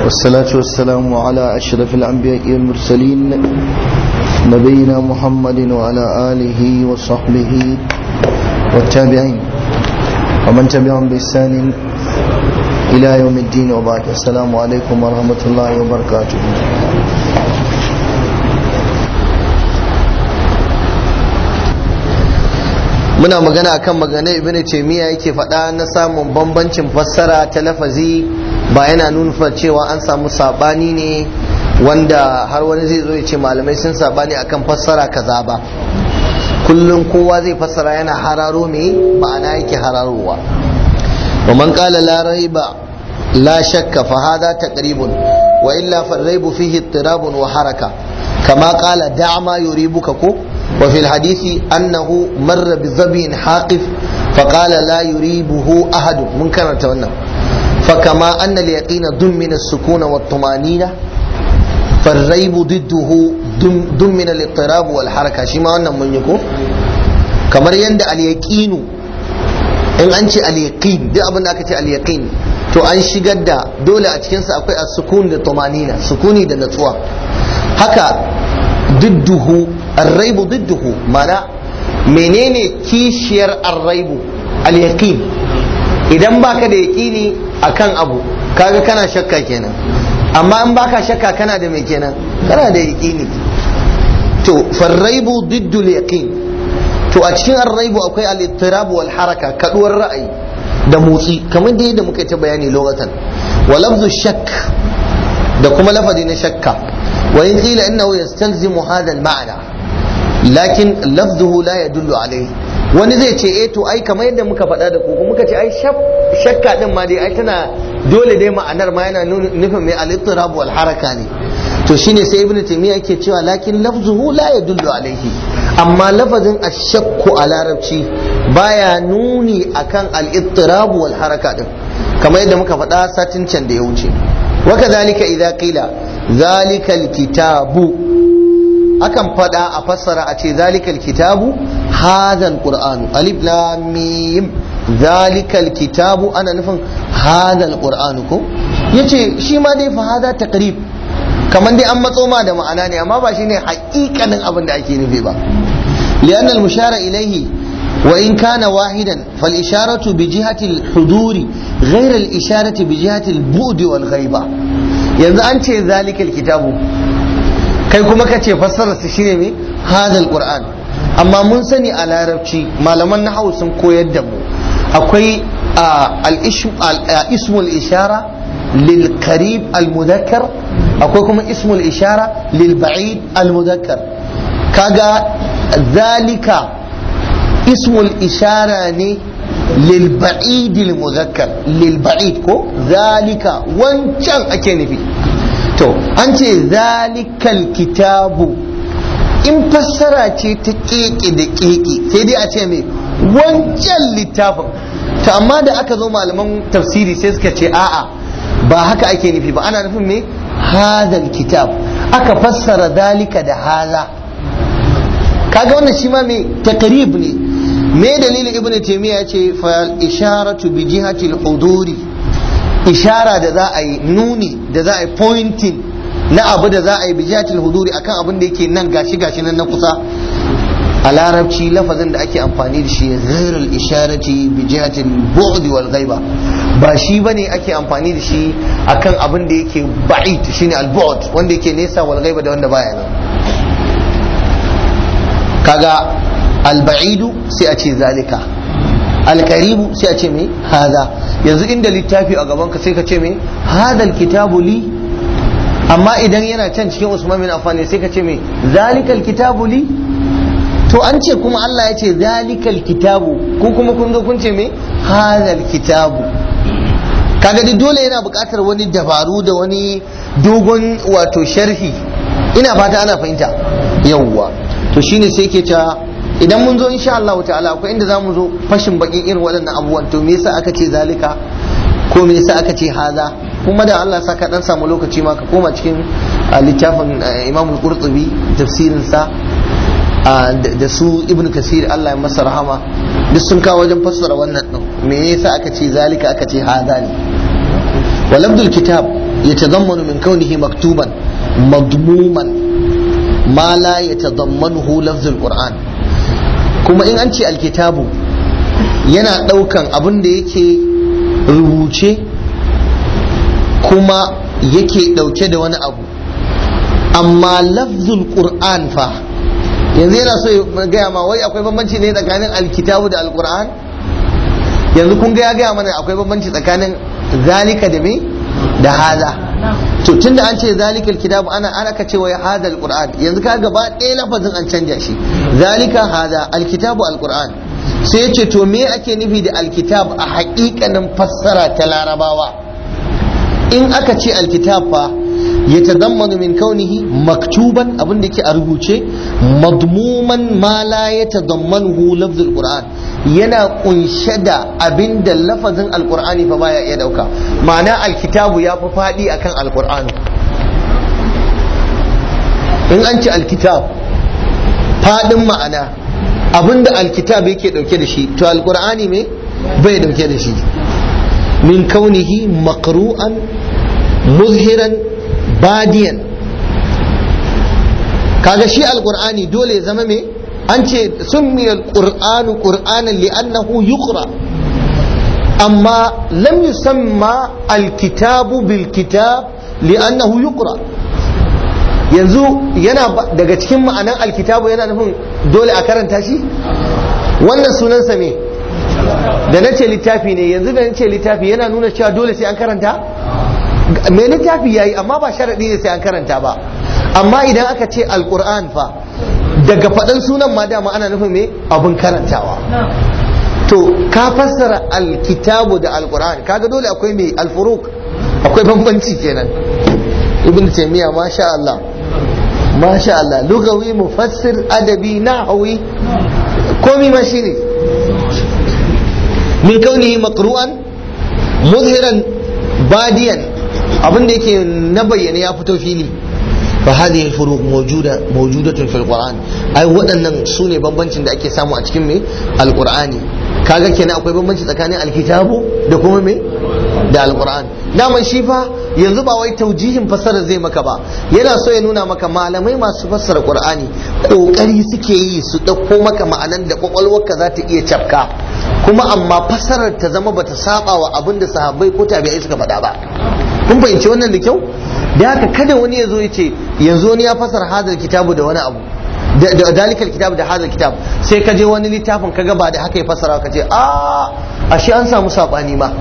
والصلاة والسلام على أشرف الأنبياء والمرسلين نبينا محمد وعلى آله وصحبه والتابعين ومن تبعهم بإحسان إلى يوم الدين وبعد السلام عليكم ورحمة الله وبركاته muna magana akan magana ibn taymiya yake faɗa na samun bambancin fassara ta lafazi ba yana nuna cewa an samu sabani ne wanda har wani zai zo ya ce malamai sun sabani akan fassara kaza ba kullum kowa zai fassara yana hararo me ma'ana yake hararowa wa man qala la raiba la shakka fa hadha taqribun wa illa fa raibu fihi ittirabun wa haraka kama qala da' ma yuribuka ko وفي الحديث أنه مر بظبي حاقف فقال لا يريبه أحد منكر تونا فكما أن اليقين ضمن السكون والطمأنينة فالريب ضده ضمن الاضطراب والحركة شما أن من يكون كما يند اليقين in an ce al-yaqin duk abin da aka ce al-yaqin to an shigar da dole a cikinsa akwai as-sukun da tumanina sukuni da natsuwa haka didduhu arraibu didduhu mana menene kishiyar arraibu al-yaqin idan baka da yaqini akan abu kaga kana shakka kenan amma in baka shakka kana da me kenan kana da yaqini to farraibu diddul yaqin to a cikin arraibu akwai al-ittirab wal haraka kaduwar ra'ayi da motsi kamar da yadda muka ta bayani lokacin wa lafzu shakk da kuma lafazi na shakka wa in qila innahu yastalzimu hadha al-ma'na lakin lafzuhu la yadullu alayhi wani zai ce eh to ai kamar yadda muka faɗa da ku muka ce ai shakka din ma dai ai tana dole dai ma'anar ma yana nufin mai al-ittirab wal haraka ne to shine sai ibnu taymiya yake cewa lakin lafzuhu la yadullu alayhi amma lafazin ashakku a larabci baya nuni akan al-ittirab wal haraka din kamar yadda muka faɗa satin can da ya wuce wa kadhalika idza qila zalika al-kitabu akan fada a fassara a ce zalikal kitabu hadal qur'anu alif lam mim zalikal kitabu ana nufin hadal qur'anu ko yace shi ma dai fa hada taqrib kamar dai an matso ma da ma'ana ne amma ba shine haƙiƙanin abin da ake nufi ba lianna al-mushara ilayhi wa in kana wahidan fal isharatu bi jihati al-huduri ghayra al-isharati bi jihati al-bu'd wal ghaiba yanzu an ce zalikal kitabu kai kuma ka ce fassararsa shine mai hadal qur'an amma mun sani a larabci malaman nahawu sun koyar da mu akwai ismul ishara lil qarib al mudakkar akwai kuma ismul ishara lil ba'id al mudakkar kaga zalika ismul ishara ne lil ba'id al mudakkar lil ba'id ko zalika wancan ake nufi to an ce zalikal kitabu in fassara ce ta keke da keke sai dai a ce mai wancan littafin to amma da aka zo malaman tafsiri sai suka ce a'a ba haka ake nufi ba ana nufin mai hadal kitab aka fassara zalika da haza kaga wannan shi ma mai takarib ne me dalilin ibnu taymiya ya ce fa isharatu bi jihati al-huduri ishara da za a yi nuni da za a yi pointing na abu da za a yi bijatil huduri akan abin da yake nan gashi gashi nan na kusa a larabci lafazin da ake amfani da shi ghairul isharati bijatil bu'd wal ghaiba ba shi bane ake amfani da shi akan abin da yake ba'id shine al bu'd wanda yake nesa wal ghaiba da wanda baya nan kaga al ba'idu sai a ce zalika al qaribu sai a ce me haza yanzu inda littafi a gabanka sai ka ce me hadal kitabu li amma idan yana can cikin usman bin affan sai ka ce me zalikal kitabu li to an ce kuma Allah ya ce zalikal kitabu ko kuma kun zo kun ce me hadal kitabu kaga duk dole yana buƙatar wani dabaru da wani dogon wato sharhi ina fata ana fahimta yawwa to shine sai ke cewa idan mun zo insha Allah ta'ala akwai inda zamu zo fashin bakin irin waɗannan abubuwan to me yasa aka ce zalika ko me yasa aka ce haza kuma da Allah saka dan samu lokaci ma ka koma cikin littafin Imam Al-Qurtubi tafsirin sa da su Ibn Kasir Allah ya masa rahama duk sun kawo wajen fassara wannan din me yasa aka ce zalika aka ce haza ne walabdul kitab yatadammanu min kaunihi maktuban madmuman ma la yatadammanuhu lafzul qur'an kuma in an ce alkitabu yana daukan abin da yake rubuce kuma yake dauke da wani abu amma lafzul qur'an fa yanzu yana so ya gaya ma wai akwai bambanci ne tsakanin alkitabu da alqur'an yanzu kun ga ya gaya mana akwai bambanci tsakanin zalika da me da hada to tunda an ce zalikal kitabu ana ana ka cewa hada alquran yanzu ka gaba ɗaya lafazin an canja shi zalika hada alkitabu alquran sai yace to me ake nufi da alkitab a haƙiƙanin fassara ta larabawa in aka ce alkitab fa yatadammanu min kaunihi maktuban abin da yake a rubuce madmuman ma la yatadammanuhu lafzul qur'an yana kunshe da abin da lafazin alqur'ani fa baya iya dauka ma'ana alkitabu ya fi fadi akan alqur'ani in an ce alkitab fadin ma'ana abin da alkitab yake dauke da shi to alqur'ani me bai dauke da shi min kaunihi maqru'an muzhiran badiyan kaga shi alqur'ani dole ya zama me an ce summi alqur'anu qur'anan li'annahu yuqra amma lam yusamma alkitabu bil kitab li'annahu yuqra yanzu yana daga cikin ma'anan alkitabu yana nufin dole a karanta shi wannan sunansa me da na ce littafi ne yanzu da na ce littafi yana nuna cewa dole sai an karanta mai littafi yayi amma ba sharaɗi ne sai an karanta ba amma idan aka ce alkur'an fa daga faɗan sunan ma dama ana nufin me abin karantawa to ka fassara alkitabu da alkur'an kaga dole akwai mai alfuruk akwai bambanci kenan ibn taymiya masha Allah masha Allah lugawi mufassir adabi nahwi komi ma shine min kaunihi maqru'an muzhiran badiyan abin da yake na bayyana ya fito fili fa hadhihi al-furuq mawjuda mawjudatun fil qur'an ai waɗannan sune bambancin da ake samu a cikin me alqur'ani kaga kenan akwai bambanci tsakanin alkitabu da kuma me da alqur'an daman shi fa yanzu ba wai taujihin fassara zai maka ba yana so ya nuna maka malamai masu fassara qur'ani kokari suke yi su dauko maka ma'anan da kwakwalwarka za ta iya cafka kuma amma fassarar ta zama bata saba wa abin da sahabbai ko tabi'ai suka faɗa ba kun fahimci wannan da kyau da haka kada wani ya zo ya ce yanzu wani ya fasara hadal kitabu da wani abu da dalikal kitabu da hadal kitab sai ka je wani littafin kaga ba da haka ya fasara ka ce a ashe an samu sabani ma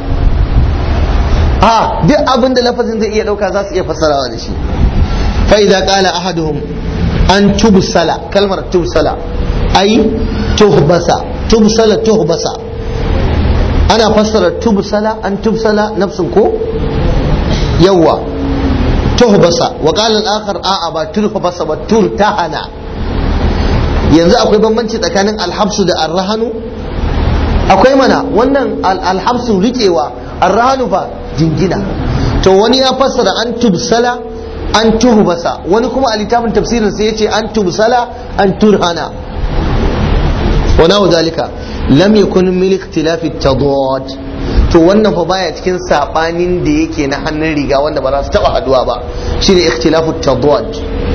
a duk abin da lafazin zai iya dauka za su iya fasarawa da shi fa idza qala ahaduhum an tubsala kalmar tubsala ai tuhbasa tubsala tuhbasa ana fassara tubsala an tubsala nafsun ko yawa tuhbasa wa qala al-akhar a'a ba turhbasa ba turtahana yanzu akwai bambanci tsakanin alhabsu da arrahanu akwai mana wannan alhabsu rikewa arrahanu fa jingina to wani ya fassara an tubsala an tuhbasa wani kuma a littafin tafsirin sai yace an tubsala an turhana wa nahu zalika lam yakun min ikhtilafi tadad to wannan fa baya cikin sabanin da yake na hannun riga wanda ba za su taba haduwa ba shine ikhtilafu tadad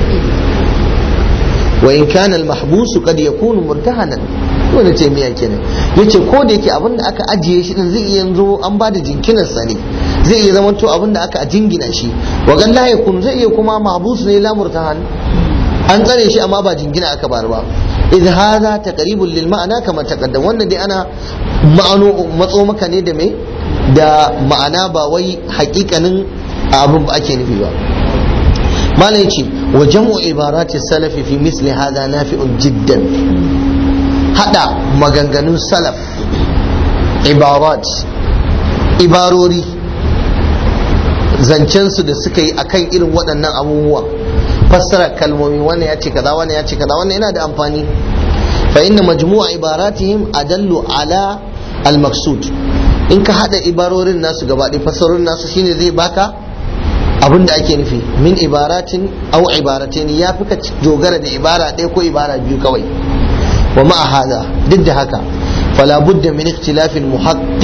wa in kana al mahbus qad yakunu murtahanan wanda ce miya kenan yace ko da yake abin da aka ajiye shi din zai iya yanzu an bada jinkinar sa ne zai iya zama to abin da aka jingina shi wa gan la yakun zai iya kuma mahbus ne la murtahan an tsare shi amma ba jingina aka bar ba idh hadha taqribun lil ma'ana kama taqaddam wannan dai ana ma'ano matso maka ne da me da ma'ana ba wai hakikanin abin ba ake nufi ba malam yace wa jam'u ibarati salafi fi misli hadha nafi'un jiddan hada maganganun salaf ibarat ibarori zancensu da suka yi akan irin waɗannan abubuwa fassara kalmomi wannan ya ce kaza wannan ya ce kaza wannan yana da amfani fa inna majmu'a ibaratihim adallu ala al-maqsud in ka hada ibarorin nasu gaba ɗaya fassarorin nasu shine zai baka abin da ake nufi min ibaratin au ibaratin ya fi ka dogara da ibara ɗaya ko ibara biyu kawai wa ma'a hada duk da haka fala budda min ikhtilafin muhaqqiq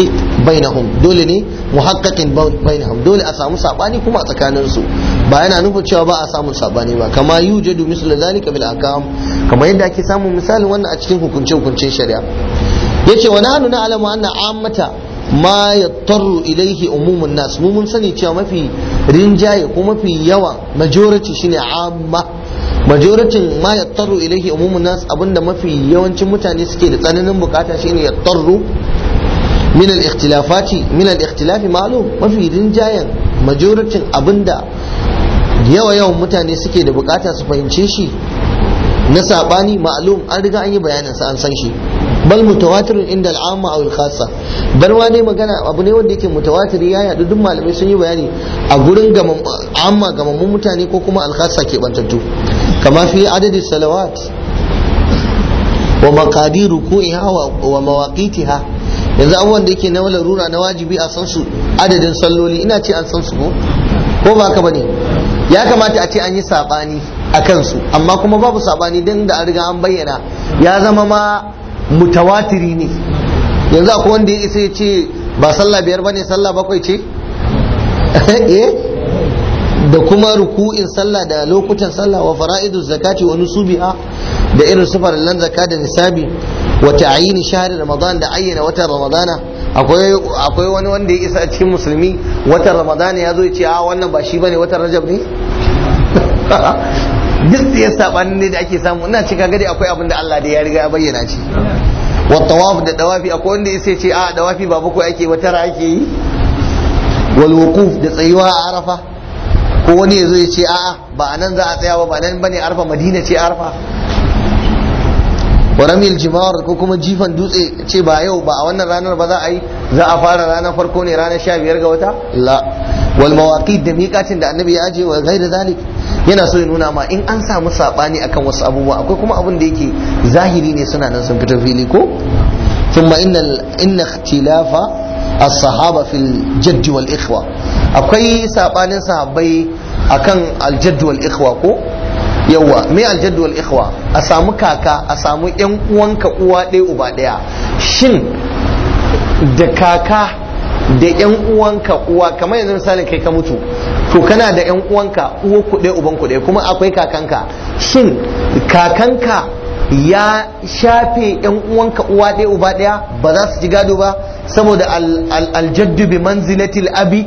bainahum dole ne muhaqqaqin bainahum dole a samu sabani kuma a tsakanin su ba yana nufin cewa ba a samun sabani ba kama yujadu mislu zalika bil ahkam kamar yadda ake samun misalin wannan a cikin hukunce hukuncen shari'a yace wa nahnu na'lamu anna ammata ma yattaru ilaihi umumun nas mu mun sani cewa mafi rinjaye ko mafi yawa majority shine amma majoratin ma yattaru ilaihi umumun nas abinda mafi yawancin mutane suke da tsananin bukata shine yattaru min al-ikhtilafati min al-ikhtilafi ma'lum mafi rinjayen majoratin abinda yawa yawan mutane suke da bukata su fahimce shi na sabani ma'lum an riga an yi bayanin sa an san shi bal mutawatirun inda al'amma aw al-khassa bar ma dai magana abu ne wanda yake mutawatiri ya yadu duk malamai sun yi bayani a gurin amma gamammun mutane ko kuma al-khassa ke bantattu kama fi adadin salawat wa maqadir ruku'iha wa mawaqitiha yanzu abubuwan da yake na larura na wajibi a san su adadin salloli ina ce an san su ko ko ba ka bane ya kamata a ce an yi sabani a kansu amma kuma babu sabani don da an riga an bayyana ya zama ma mutawatiri ne yanzu akwai wanda ya isa ya ce ba sallah biyar bane sallah bakwai ce da kuma ruku'in sallah da lokutan sallah wa fara'idu zakati wa nusubiha da irin su farallan zakka da nisabi wa ta'yin shahri ramadan da ayyana watan ramadana akwai akwai wani wanda ya isa cikin musulmi watan ramadana ya zo ya ce a wannan ba shi bane watan rajab ne duk da ya sabanin ne da ake samu ina cika gadi akwai abin da Allah da ya riga ya bayyana shi wa tawaf da dawafi akwai wanda ya ce a dawafi ba bakwai ake wata ake yi wal wuquf da tsayuwa a arafa ko wani ya zo ya ce a'a ba a nan za a tsaya ba ba nan bane arfa madina ce arfa wa ramil jimar ko kuma jifan dutse ce ba yau ba a wannan ranar ba za a yi za a fara ranar farko ne ranar sha biyar ga wata la wal mawaqit da miqatin da annabi ya aje wa ghairi zalik yana so ya nuna ma in an samu sabani akan wasu abubuwa akwai kuma abin da yake zahiri ne suna nan sun fita fili ko ثم إن إن اختلاف الصحابة في الجد والإخوة akwai sabanin sahabbai akan aljadd wal ikhwa ko yawa me aljadd wal ikhwa a samu kaka a samu yan uwanka uwa ɗaya uba ɗaya shin da kaka da yan uwanka uwa kamar yanzu misalin kai ka mutu to kana da yan uwanka uwa ku ɗaya uban ku ɗaya kuma akwai kakanka shin kakanka ya shafe yan uwanka uwa ɗaya uba ɗaya ba za su ji gado ba saboda aljaddu bi manzilatil abi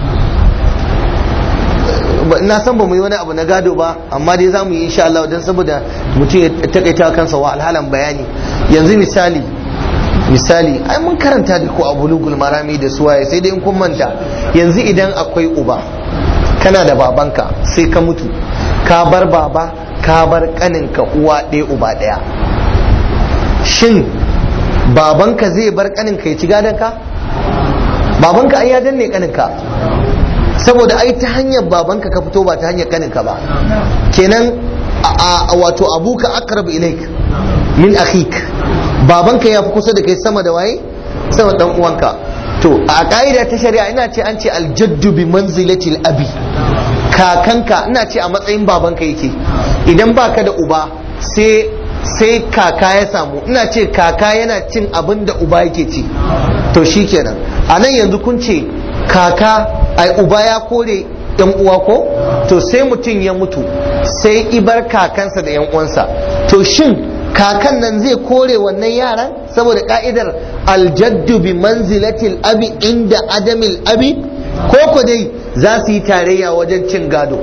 na san ba mu yi wani abu na gado ba amma dai za mu yi insha Allah don saboda mutum ya takaita kansa wa alhalan bayani yanzu misali misali ai mun karanta da ko a bulugul marami da suwaye sai dai in kun manta yanzu idan akwai uba kana da babanka sai ka mutu ka bar baba ka bar kaninka uwa ɗaya uba ɗaya shin babanka zai bar kaninka ya ci gadonka babanka ai ya danne kaninka saboda ai ta hanyar babanka ka fito ba ta hanyar kaninka ba kenan a wato abuka aqrab ilaik min akhik babanka ya fi kusa da kai sama da waye sama dan uwanka to a ka'ida ta shari'a ina ce an ce aljaddu bi manzilati abi kakanka ina ce a matsayin babanka yake idan baka da uba sai sai kaka ya samu ina ce kaka yana cin abin da uba yake ci to shikenan a nan yanzu kun ce kaka ai uba ya kore yan uwa ko to sai mutum ya mutu sai ibar kakansa da yan uwansa to shin kakan nan zai kore wannan yaran saboda ka'idar aljaddu bi manzilatil abi inda adamil abi ko ko dai za su yi tarayya wajen cin gado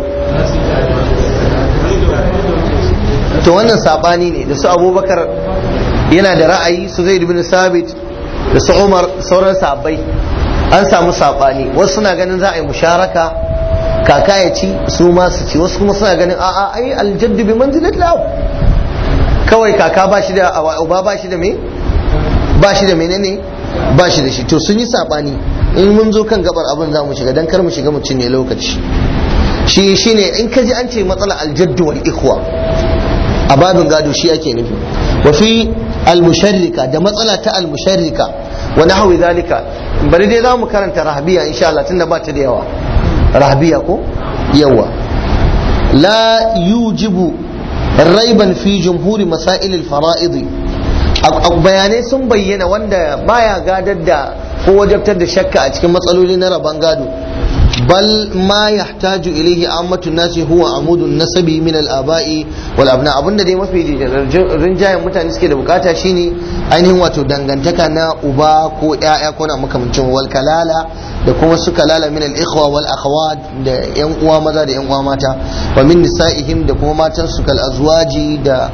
to wannan sabani ne da su abubakar yana da ra'ayi su zai bin sabit da su umar sauran sabai an samu sabani wasu suna ganin za a yi musharaka kaka ya ci su ma su ci wasu kuma suna ganin a'a ai aljaddu bi manzilat lab kawai kaka ba shi da uba ba shi da me ba shi da menene ba shi da shi to sun yi sabani in mun zo kan gabar abin za mu shiga dan kar mu shiga mu cinye lokaci shi shine in ka ji an ce matsala aljaddu wal ikhwa a babin gado shi ake nufi wa fi almusharrika da matsala ta almusharrika wa nahwi zalika bari dai za mu karanta rahabiya insha Allah tunda ba ta da yawa rahabiya ko yawa la yujibu raiban fi jumhuri masail al-fara'id bayanai sun bayyana wanda baya gadar da ko wajabtar da shakka a cikin matsaloli na rabon gado bal ma yahtaju ilayhi ammatu nasi huwa amudun nasabi min al-aba'i wal abna abinda dai mafi rinjayen mutane suke da bukata shine ainihin wato dangantaka na uba ko ƴaƴa ko na makamancin wal kalala da kuma su kalala min al-ikhwa wal akhawat da yan uwa maza da yan uwa mata wa min nisa'ihim da kuma matan su kal azwaji da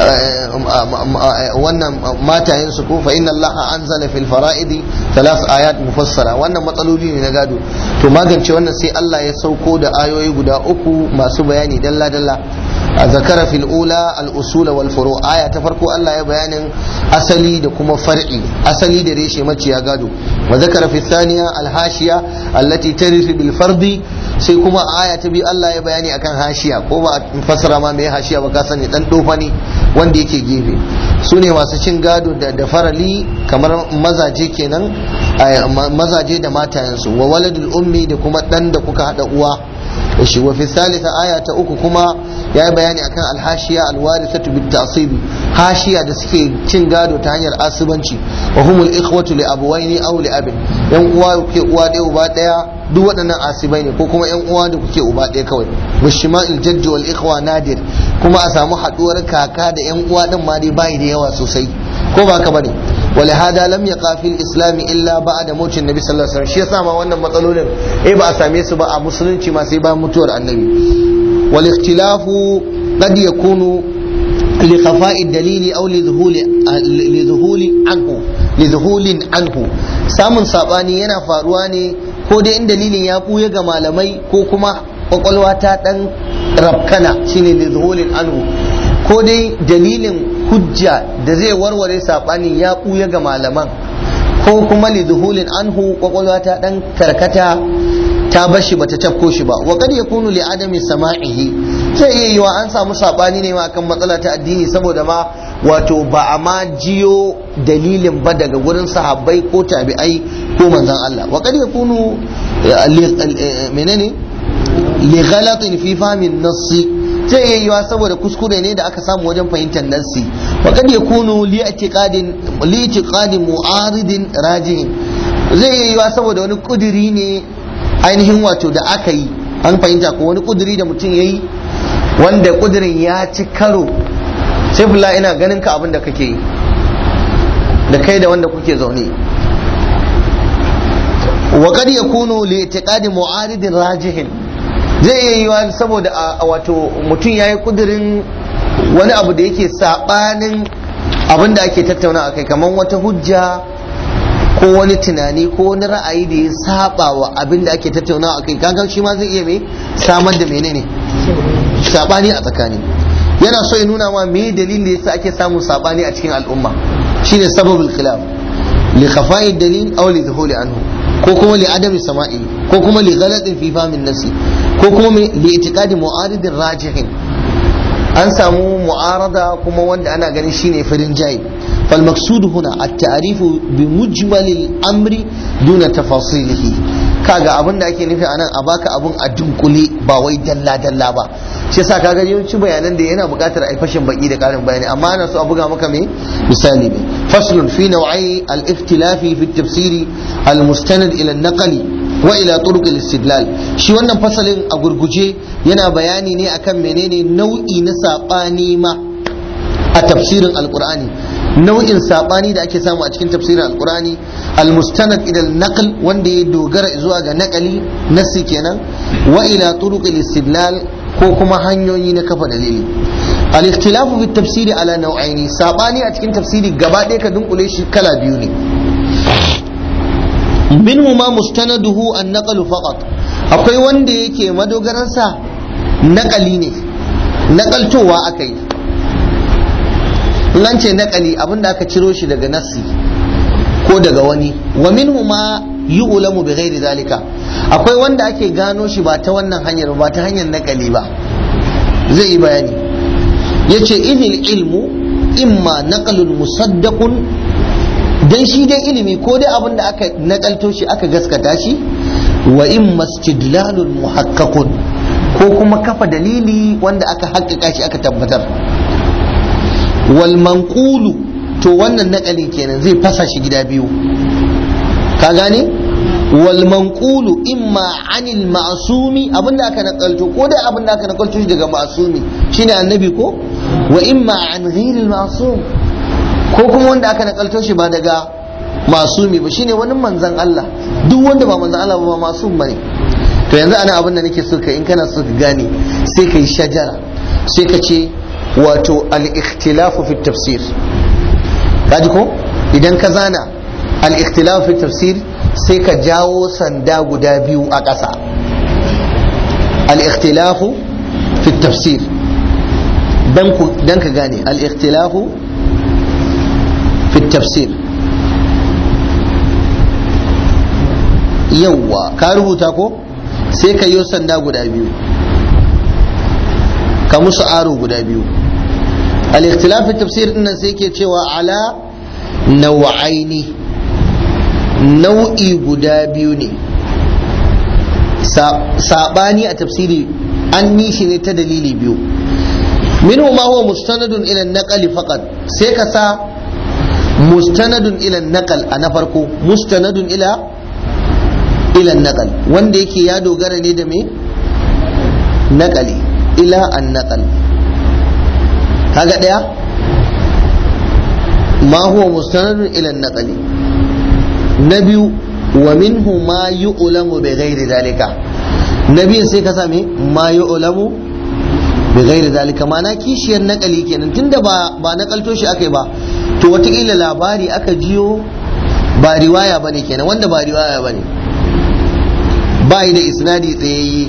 wannan matayen su ko fa inna Allah anzala fil fara'idi thalath ayat mufassara wannan matsaloli ne na gado to magance wannan sai Allah ya sauko da ayoyi guda uku masu bayani dalla dalla ذكر في الأولى الأصول والفروع آية تفرقوا الله يبيان أصلي دكما فرعي أصلي دريش مجي يقادو وذكر في الثانية الهاشية التي ترث بالفرض سيكما آية تبي الله يبيان أكان هاشية كوما فسر ما مي هاشية وكاسن يتنطوفني wanda yake gefe su ne masu cin gado da farali kamar mazaje kenan mazaje da matayensu wa waladul ummi da kuma dan da kuka hada uwa da shi wa fi salisa aya ta uku kuma ya yi bayani akan alhashiya alwarithatu bit tasibi hashiya da suke cin gado ta hanyar asubanci wa humul ikhwatu li abuwaini aw li abin yan uwa kuke uwa ɗaya uba ɗaya duk waɗannan asibai ne ko kuma yan uwa da kuke uba ɗaya kawai bishima'il jaddi wal ikhwa nadir kuma a samu haɗuwar kaka da yan uwa din ma dai bai da yawa sosai ko ba ka bane ولهذا لم يقع في الاسلام الا بعد موت النبي صلى الله عليه وسلم shi yasa ma wannan matsalolin eh ba a same su ba a musulunci ma sai bayan mutuwar annabi wal ikhtilafu qad yakunu li khafa'i dalili aw li dhuhuli li dhuhuli anhu li dhuhulin anhu samun sabani yana faruwa ne ko dai in dalilin ya buya ga malamai ko kuma kwakwalwa ta dan rabkana shine li dhuhulin anhu ko dai dalilin hujja da zai warware saɓani ya ɓuya ga malaman ko kuma liduhulin anhu kwakwalwa ta ɗan karkata ta bashi bata tafko shi ba wa kad yakunu li adami sama'ihi zai iya yiwa an samu saɓani ne ma akan matsala ta addini saboda ma wato ba a ma jiyo dalilin ba daga gurin sahabbai ko tabi'ai ko manzon Allah wa kad yakunu menene li ghalatin fi fahmin nassi zai iya yiwa saboda kuskure ne da aka samu wajen fahimtar nassi wa kad yakunu li i'tiqadin li i'tiqadin mu'aridin rajihin zai iya yiwa saboda wani kuduri ne ainihin wato da aka yi an fahimta ko wani kuduri da mutum yayi wanda kudurin ya ci karo sai fulla ina ganin ka abin da kake yi da kai da wanda kuke zaune wa kad yakunu li i'tiqadin mu'aridin rajihin zai iya yiwa saboda wato mutum ya yi kudirin wani abu da yake saɓanin abin da ake tattauna a kai kamar wata hujja ko wani tunani ko wani ra'ayi da ya saba wa abin da ake tattauna a kai kankan shi ma zai iya mai samar da menene saɓani a tsakani yana so ya nuna ma me dalilin da yasa ake samun saɓani a cikin al'umma shine sababul khilaf li khafa'i dalil aw li dhuhuli anhu ko kuma li adami sama'i ko kuma li ghalatin fi fahmin nafsi ko kuma li itiqadi mu'aridin rajihin an samu mu'arada kuma wanda ana ganin shine farin jayi fal maqsud huna at-ta'rifu bi mujmalil amri duna tafasilihi kaga abin da ake nufi anan a baka abun a dunkule ba wai dalla dalla ba shi yasa kaga yawanci bayanan da yana buƙatar a fashin baki da ƙarin bayani amma ana so a buga maka me misali ne faslun fi naw'i al-ikhtilafi fi at-tafsiri al-mustanad ila an-naqli wa ila turuq al-istidlal shi wannan fasalin a gurguje yana bayani ne akan menene nau'i na sabani ma a tafsirin alqur'ani nau'in sabani da ake samu a cikin tafsirin alqur'ani al-mustanad ila al-naql wanda ya dogara zuwa ga naqali nasi kenan wa ila turuq al-istidlal ko kuma hanyoyi na kafa dalili al-ikhtilafu fi tafsiri ala nau'aini sabani a cikin tafsiri gaba ɗaya ka dunkule shi kala biyu ne minhuma mustanaduhu an-naqlu faqat akwai wanda yake madogaransa naqali ne naqaltowa akai in ce naqali abinda aka ciro shi daga nassi ko daga wani wa minhuma yu'lamu bi ghairi zalika akwai wanda ake gano shi ba ta wannan hanyar ba ta hanyar naqali ba zai yi bayani yace idil ilmu imma naqlun musaddaqun dan shi dai ilimi ko dai abin da aka nakalto shi aka gaskata shi wa in mastidlalun muhaqqaqun ko kuma kafa dalili wanda aka haƙƙaƙa shi aka tabbatar wal manqulu to wannan nakali kenan zai fasa shi gida biyu ka gane wal manqulu imma anil ma'sumi abinda aka nakalto ko dai abinda aka nakalto shi daga ma'sumi shine annabi ko wa imma an ghairil ma'sum ko kuma wanda aka nakalto shi ba daga masumi ba shine wani manzan Allah duk wanda ba manzan Allah ba masum bane to yanzu ana abin da nake so ka in kana so ka gane sai ka yi shajara sai ka ce wato al-ikhtilafu fi tafsir kaji ko idan ka zana al-ikhtilafu fi tafsir sai ka jawo sanda guda biyu a ƙasa al-ikhtilafu fi tafsir dan ka gane al-ikhtilafu fi tafsir yawwa ka rubuta ko sai ka yi sanda guda biyu ka musu aro guda biyu al-ikhtilaf fi tafsir din sai ke cewa ala nau'aini nau'i guda biyu ne sabani a tafsiri an yi shi ne ta dalili biyu minhu ma huwa mustanadun ila naqali faqat sai ka sa mustanadun ila naqal a na farko mustanadun ila ila naqal wanda yake ya dogara ne da me naqali ila an naqal kaga daya ma huwa mustanadun ila naqali na biyu wa minhu ma yu'lamu bi ghairi dalika na biyu sai ka same ma yu'lamu bi ghairi dalika ma'ana kishiyar naqali kenan tunda ba ba nakalto shi akai ba to wataƙila labari aka jiyo ba riwaya bane kenan wanda ba riwaya bane ba yi da isnadi tsayayye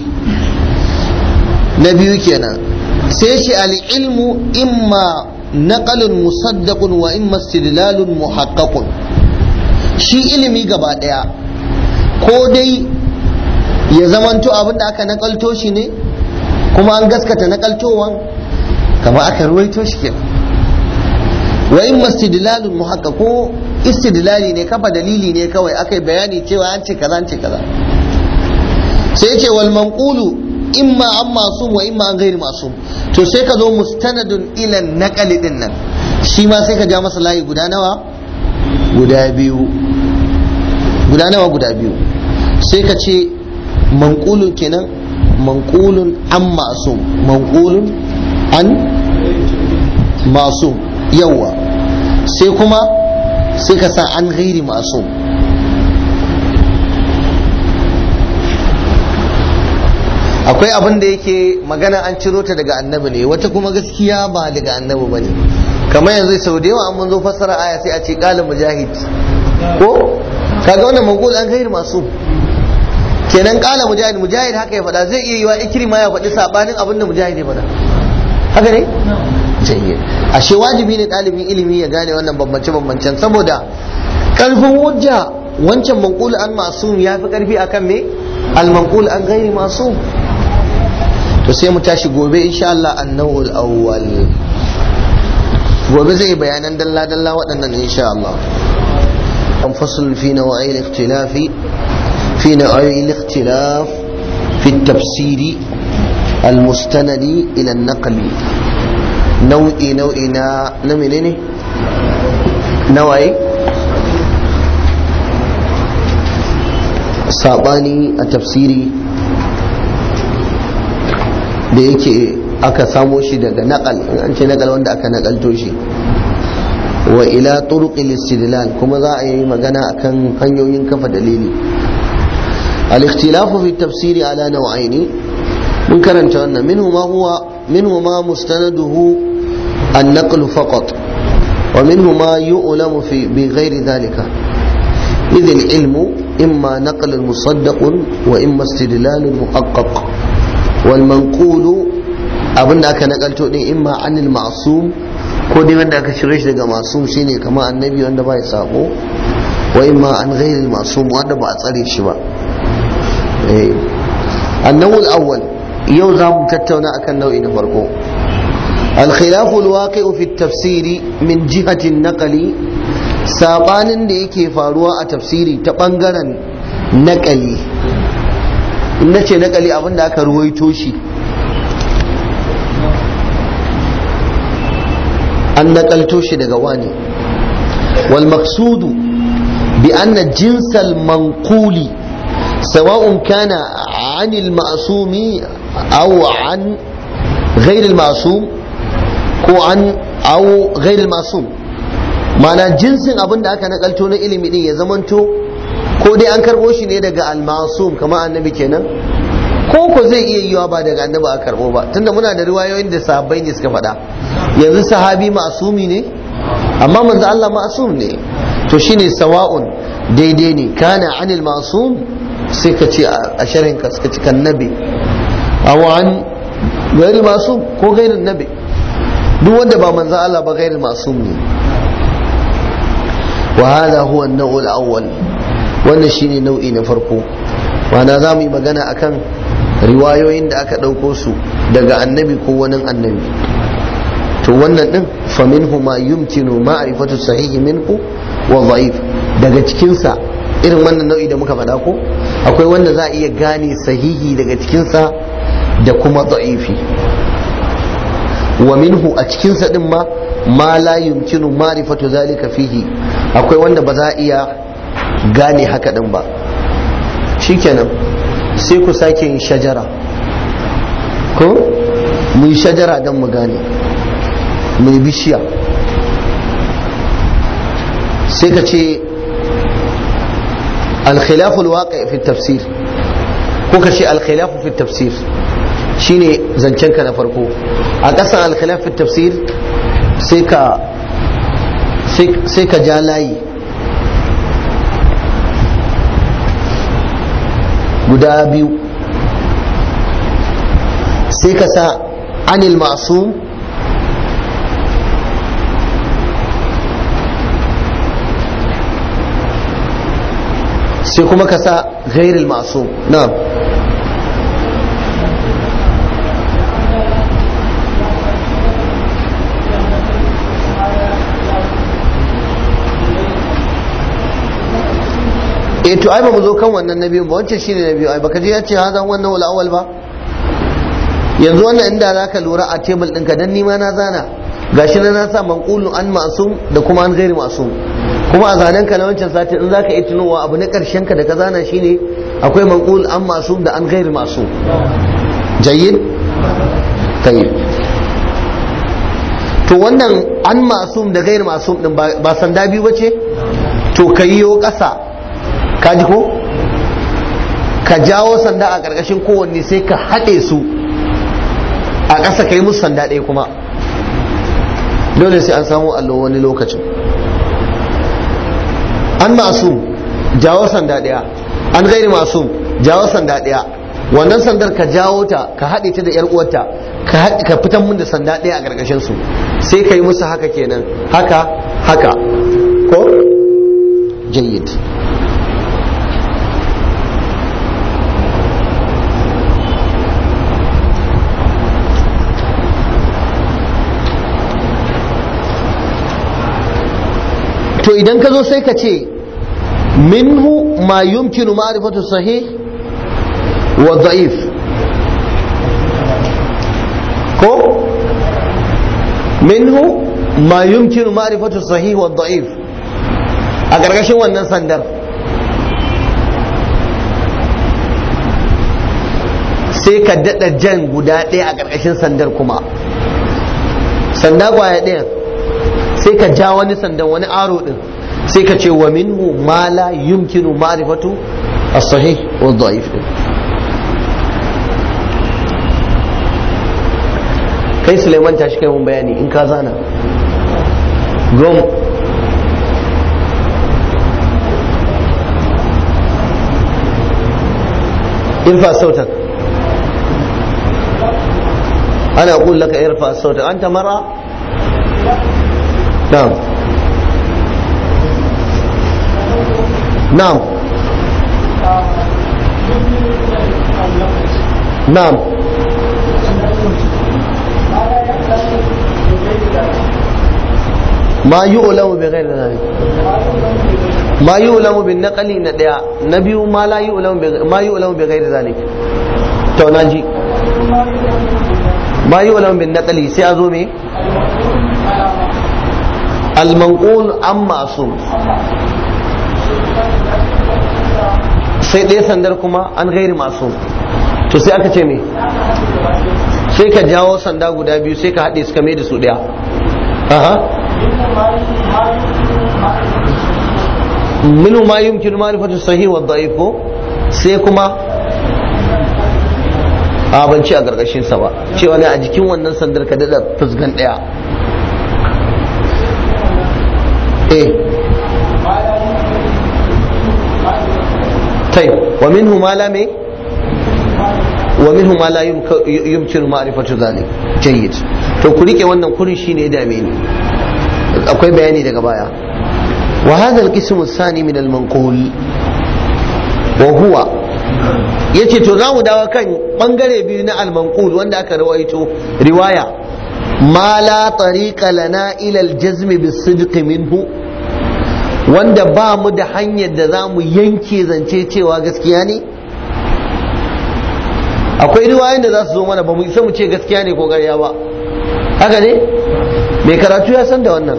na biyu kenan sai shi al'ilmu imma naqalun musaddaqun wa imma istidlalun muhaqqaqun shi ilimi gaba daya ko dai ya zamanto abin da aka nakalto shi ne kuma an gaskata nakaltowan kama aka ruwaito shi kenan wa imma istidlalun muhaqqaq ko istidlali ne kafa dalili ne kawai aka yi bayani cewa an ce kaza an ce kaza sai ce wal manqulu imma an masum wa imma an ghairi masum to sai ka zo mustanadun ila naqali din nan shi ma sai ka ja masa layi guda nawa guda biyu guda nawa guda biyu sai ka ce manqulun kenan manqulun an masum manqulun an masum yawa sai kuma sai ka sa an ghairi masum akwai abin da yake magana an ciro ta daga annabi ne wata kuma gaskiya ba daga annabi ba ne kamar yanzu sau da yawa an mun zo fassara aya sai a ce kala mujahid ko kaga wannan mangol an gairi masu kenan kala mujahid mujahid haka ya faɗa zai iya yiwa ikrima ya faɗi sabanin abin da mujahid ya faɗa haka ne jayyid ashe wajibi ne ɗalibin ilimi ya gane wannan bambance bambancen saboda karfin hujja wancan manqul an masum ya fi karfi akan me al manqul an gairi masum to sai mu tashi gobe insha Allah annawul awwal gobe zai bayanan dalla dalla waɗannan insha Allah an fasl fi nawa'il ikhtilafi fi nawa'il ikhtilaf fi tafsiri المستند إلى النقل نوعي نوعي نا نمنيني نوعي saɓani a tafsiri da yake aka samo shi daga naƙal an ce naƙal wanda aka naƙalto shi wa ila turuqil istidlal kuma za a yi magana akan hanyoyin kafa dalili al-ikhtilafu fi tafsiri ala naw'aini mun karanta wannan minhu ma huwa minhu ma mustanaduhu an-naql faqat wa minhu ma yu'lamu fi bi ghairi dhalika إذ العلم إما نقل مصدق وإما استدلال محقق والمنقول abin da aka nakalto din imma anil ma'sum ko dai wanda aka shirye shi daga ma'sum shine kamar annabi wanda ba ya sako wa imma an ghairil ma'sum wanda ba a tsare shi ba eh annawul awwal yau za mu tattauna akan nau'i na farko الخلاف الواقع في التفسير من جهة النقل sabanin da yake faruwa a tafsiri ta bangaren nakali in na ce nakali abinda aka ruwaito shi an nakalto shi daga wani wal maqsudu bi anna jinsal manquli سواء كان عن المعصوم أو عن غير المعصوم ko an awo ghairil masum mana jinsin abin da aka nakalto na ilimi din ya zamanto ko dai an karbo shi ne daga al-masum kamar annabi kenan ko ko zai iya yiwa ba daga annabi a karbo ba tunda muna da riwayoyin da sahabbai ne suka faɗa yanzu sahabi masumi ne amma manzo Allah masum ne to shine sawa'un daidai ne kana anil masum sai ka ce a sharhin ka suka ci kan nabi aw an ghairil masum ko ghairil nabi duk wanda ba manzo Allah ba ghairil masum ne wa hada huwa an-naw' al-awwal wannan shine nau'i na farko wana za mu yi magana akan riwayoyin da aka ɗauko su daga annabi ko wani annabi to wannan din fa minhu ma yumkinu ma'rifatu sahihi minhu wa dha'if daga cikinsa irin wannan nau'i da muka faɗa ko akwai wanda za a iya gane sahihi daga cikinsa da kuma da'ifi wa minhu a cikinsa din ma ma la yumkinu ma'rifatu zalika fihi akwai wanda ba za a iya gane haka din ba shikenan sai ku sake yin shajara ko mu yi shajara don mu gane mu yi bishiya sai ka ce alkhilaful waƙa fi tafsir ko ka ce alkhilafu fi tafsir shine zancenka na farko a ƙasan alkhilaf fi tafsir sai ka sai ka ja layi guda biyu sai ka sa anil masum sai kuma ka sa ghairil masum na eh to ai ba mu zo kan wannan na biyu ba wancan shine na biyu ai baka je ya ce hazan wannan wal awwal ba yanzu wannan inda zaka lura a table ɗinka dan nima na zana gashi na na sa manqulun an ma'sum da kuma an ghairi ma'sum kuma a zanen ka na wancan sati in zaka yi tunowa abu na karshen ka da ka zana shine akwai manqul an ma'sum da an ghairi ma'sum jayyid tayyib to wannan an ma'sum da ghairi ma'sum din ba sanda biyu bace to kayyo ƙasa ka ji ko ka jawo sanda a ƙarƙashin kowanne sai ka haɗe su a ƙasa ka yi musu sanda ɗaya kuma dole sai an samu allo wani lokacin an masu jawo sanda ɗaya an gairi masu jawo sanda ɗaya wannan sandar ka jawo ta ka haɗe ta da yar uwarta ka fitan mun da sanda ɗaya a ƙarƙashin su sai ka yi musu haka kenan haka haka ko jayyid to idan ka zo sai ka ce minhu ma yumkinu ma'rifatu sahih wa da'if ko minhu ma yumkinu ma'rifatu sahih wa da'if a ƙarƙashin wannan sandar sai ka daɗa jan guda ɗaya a ƙarƙashin sandar kuma sanda kwaya ɗaya sai ka ja wani sandan wani aro din sai ka ce wa minhu ma la yumkinu ma'rifatu as-sahih wa dhaif din kai Suleiman tashi kai mun bayani in ka zana gom irfa sautak ana أقول لك ارفع صوتك أنت مرأة نعم نعم نعم ما يؤلم بغير ذلك ما يؤلم بالنقل نديا نبي ما لا يؤلم ما يؤلم بغير ذلك تو ناجي ما يؤلم بالنقل سي ازو مي almanqul an masum sai ɗaya sandar kuma an gairi masu to sai aka ce me sai ka jawo sanda guda biyu sai ka haɗe suka mai da su ɗaya aha minu ma yumkinu ma'rifatu sahih wa da'if ko sai kuma a ban ci a gargashin sa ba cewa ne a jikin wannan sandar ka dada fusgan ɗaya eh طيب ومنه ما لا مي ومنه ما لا يمكن معرفة ذلك جيد to ku rike wannan kurin shine ya dame ni akwai bayani daga baya wa hadha al-qism ath-thani min al-manqul wa huwa yace to za mu dawo kan bangare biyu na al-manqul wanda aka rawaito riwaya ma la tariqa lana ila al-jazm bis-sidq minhu wanda ba mu da hanyar da za mu yanke zance cewa gaskiya ne akwai riwayoyin da za su zo mana ba mu isa mu ce gaskiya ne ko ƙarya ba haka ne mai karatu ya san da wannan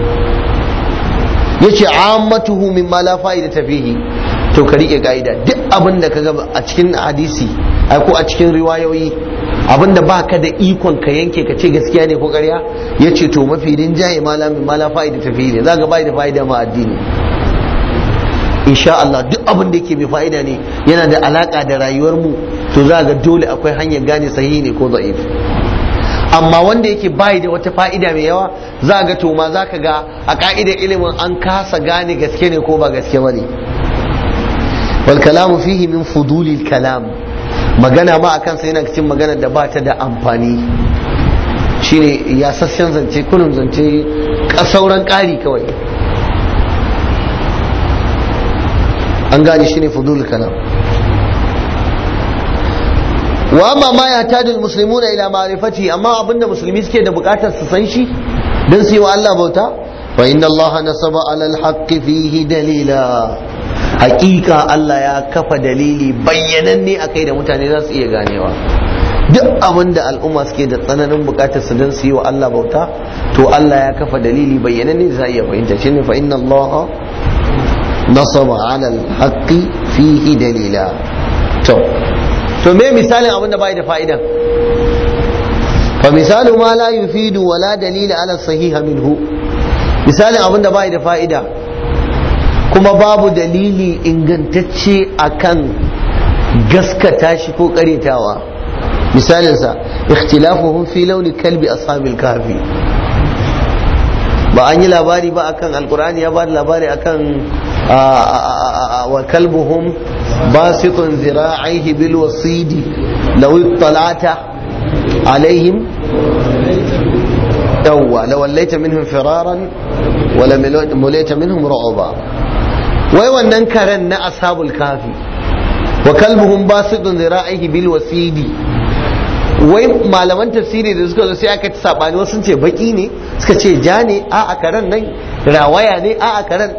ya ce ammatuhu min ma la fa'ida tafihi to ka rike ka'ida duk abin da ka ga a cikin hadisi ko a cikin riwayoyi abin da ba ka da ikon ka yanke ka ce gaskiya ne ko ƙarya ya ce to mafi rinjaye malamin ma la fa'ida tafihi ne za ga bai da fa'ida ma addini insha Allah duk abin da yake mai fa'ida ne yana da alaka da rayuwar mu to za ga dole akwai hanyar gane sahihi ne ko da'if amma wanda yake bai da wata fa'ida mai yawa za ga to ma za ka ga a ka'idar ilimin an kasa gane gaske ne ko ba gaske ba ne wal kalamu fihi min fudulil kalam magana ma akan sa yana cikin magana da ba ta da amfani shine ya sassan zance kunun zance sauran ƙari kawai an gane shine fudulil kalam wa amma ma ya tadul muslimuna ila ma'rifati amma abinda musulmi suke da bukatar su san shi dan su yi wa Allah bauta fa inna Allah nasaba ala al fihi dalila hakika Allah ya kafa dalili bayyananne akai da mutane za su iya ganewa duk abinda al'umma suke da tsananin bukatar su dan su yi wa Allah bauta to Allah ya kafa dalili bayyananne za iya fahimta shine fa inna Allah nasaba ala al fihi dalila to to me misalin abin da bai da fa'idan fa misalu ma la yufidu wa la dalila ala sahiha minhu misalin abin da bai da fa'ida kuma babu dalili ingantacce akan gaskata shi ko karetawa misalinsa ikhtilafuhum fi launi kalbi ashabil kafi ba an yi labari ba akan alkur'ani ya ba da labari akan wa kalbuhum باسط ذراعيه بالوصيد لو اطلعت عليهم يوا لوليت منهم فرارا ولمليت منهم رعبا wai wannan karen na ashabul kafi wa kalbuhum basidun zira'ihi bil wasidi wai malaman tafsiri da suka zo sai aka ci sabani wasu ce baki ne suka ce ja ne a a karen nan rawaya ne a a karen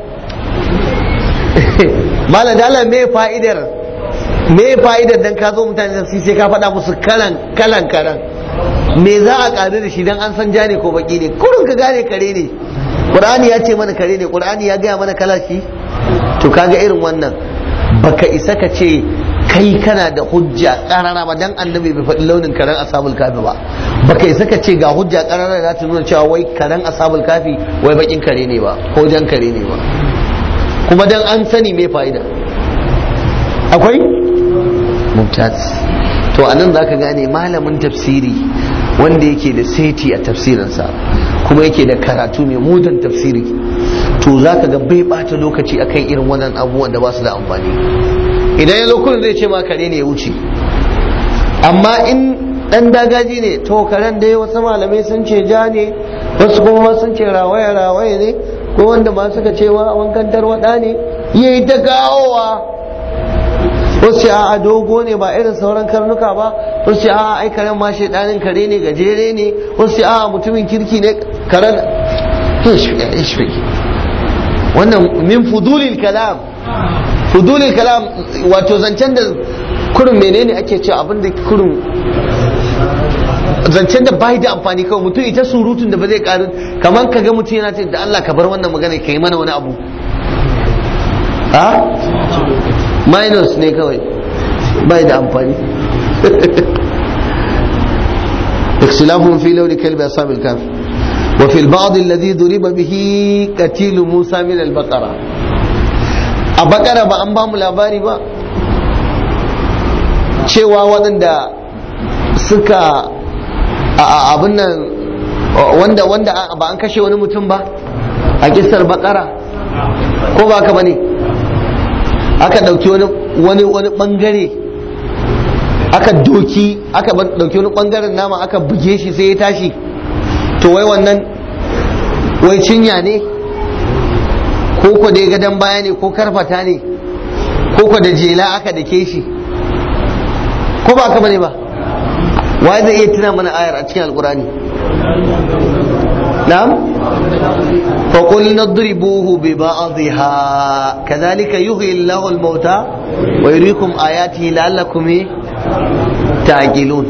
malam dala me fa'idar me fa'idar dan ka zo mutane da sai ka faɗa musu kalan kalan karan me za a ƙaru da shi dan an san ja ne ko baki ne kurun ka gane kare ne qur'ani ya ce mana kare ne qur'ani ya gaya mana kala shi to kaga irin wannan baka isa ka ce kai kana da hujja karara ba dan annabi bai faɗi launin karen ashabul kafi ba baka isa ka ce ga hujja karara da ta nuna cewa wai karen ashabul kafi wai bakin kare ne ba ko jan kare ne ba kuma dan an sani me fa'ida akwai mumtaz to anan zaka gane malamin tafsiri wanda yake da seti a tafsirinsa kuma yake da karatu mai mudan tafsiri to zaka ga bai bata lokaci akan irin wannan abubuwan da ba su da amfani idan ya lokacin zai ce ma kare ne ya wuce amma in dan dagaji ne to karen dai wasu malamai sun ce ja ne wasu kuma sun ce rawaye rawaye ne ko wanda ma suka ce wa wankan tarwada ne yayi ta kawowa wasu a dogo ne ba irin sauran karnuka ba wasu a ai karen ma shaidanin kare ne gajere ne wasu a mutumin kirki ne karen wannan min fudulil kalam fudulil kalam wato zancen da kurin menene ake cewa abin da kurin zancen da bai da amfani kawai mutum ita surutun da ba zai karu kamar ka ga mutum yana ce da Allah ka bar wannan magana ka yi mana wani abu a minus ne kawai bai da amfani اختلاف في لون كلب أصحاب الكهف وفي البعض الذي ضرب به قتيل موسى من البقرة البقرة ba an ba mu labari ba cewa waɗanda suka abin nan wanda wanda ba an kashe wani mutum ba a kisar bakara ko ba ka bane aka ɗauki wani wani ɓangare aka doki aka dauki wani bangaren nama aka buge shi sai ya tashi to wai wannan wai cinya ne ko ko da gadon baya ne ko karfata ne ko ko da jela aka dake shi ko ba ka bane ba wai zai iya tuna mana ayar a cikin alkurani na'am fa qul nadribuhu bi ba'dihha kadhalika yuhyi Allahu al-mauta wa yuriikum ayatihi la'allakum ta'qilun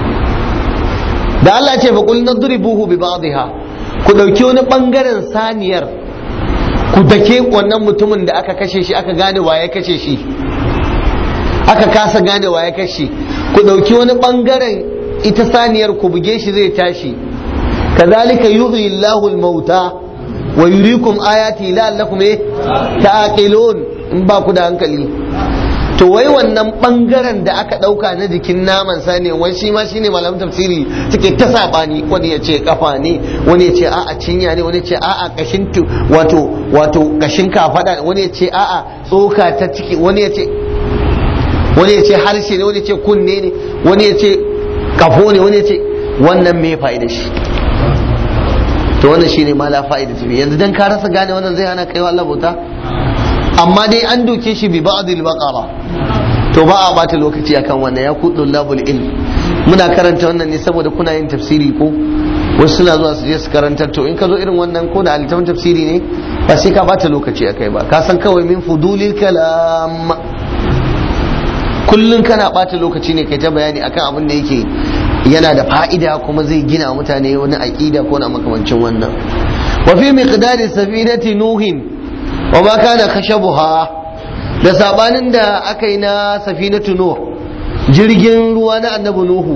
da Allah ce fa qul nadribuhu bi ba'dihha ku dauki wani bangaren saniyar ku dake wannan mutumin da aka kashe shi aka gane waye kashe shi aka kasa gane waye kashe ku dauki wani bangaren ita saniyar ku buge shi zai tashi kazalika yuhyi Allahu al-mauta wa yuriikum ayati la'allakum ta'qilun in ba ku da hankali to wai wannan bangaren da aka dauka na jikin naman sani wai shi ma shine malamin tafsiri suke ta sabani wani ya ce kafa ne wani ya ce a'a cinya ne wani ya ce a'a kashin wato wato kashin kafada wani ya ce a'a tsoka ta ciki wani ya ce wani ya ce harshe ne wani ya ce kunne ne wani ya ce kafo ne wani ya ce wannan me fa'ida shi to wannan shine ma la fa'ida tafi yanzu dan ka rasa gane wannan zai hana kaiwa Allah bauta amma dai an doke shi bi ba'dil baqara to ba a bata lokaci akan wannan ya kudu labul ilm muna karanta wannan ne saboda kuna yin tafsiri ko wasu suna zuwa su je su karantar to in ka zo irin wannan ko da alitawan tafsiri ne ba sai ka bata lokaci akai ba ka san kawai min fudulil kalam kullun kana bata lokaci ne kai ta bayani akan abin da yake yana da fa'ida kuma zai gina mutane wani aqida ko na makamancin wannan wa fi miqdari safinati nuhin wa ma kana khashabuha da sabanin da aka yi na safinatu nuh jirgin ruwa na annabi nuhu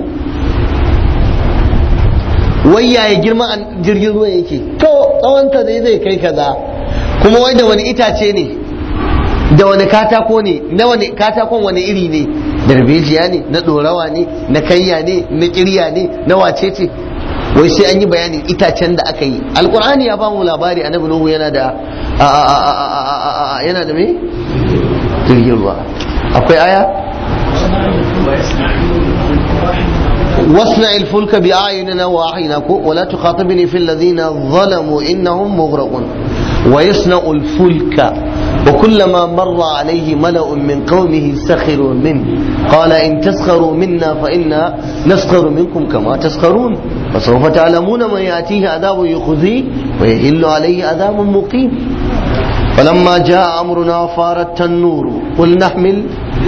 wai yaya girma jirgin ruwa yake to tsawonta dai zai kai kaza kuma wai da wani itace ne da wani katako ne na wani katakon wani iri ne darbejiya ne na dorawa ne na kayya ne na kirya ne na wacece wai sai an yi bayanin itacen da aka yi alkur'ani ya bamu labari annabi nuhu yana da yana da me jirgin ruwa akwai aya واصنع الفلك بأعيننا وأعيننا ولا تخاطبني في الذين ظلموا إنهم مغرقون ويصنع الفلك وكلما مر عليه ملأ من قومه سخروا منه قال إن تسخروا منا فإنا نسخر منكم كما تسخرون فسوف تعلمون من يأتيه عذاب يخزيه ويهل عليه عذاب مقيم فلما جاء أمرنا فار التنور قل نحمل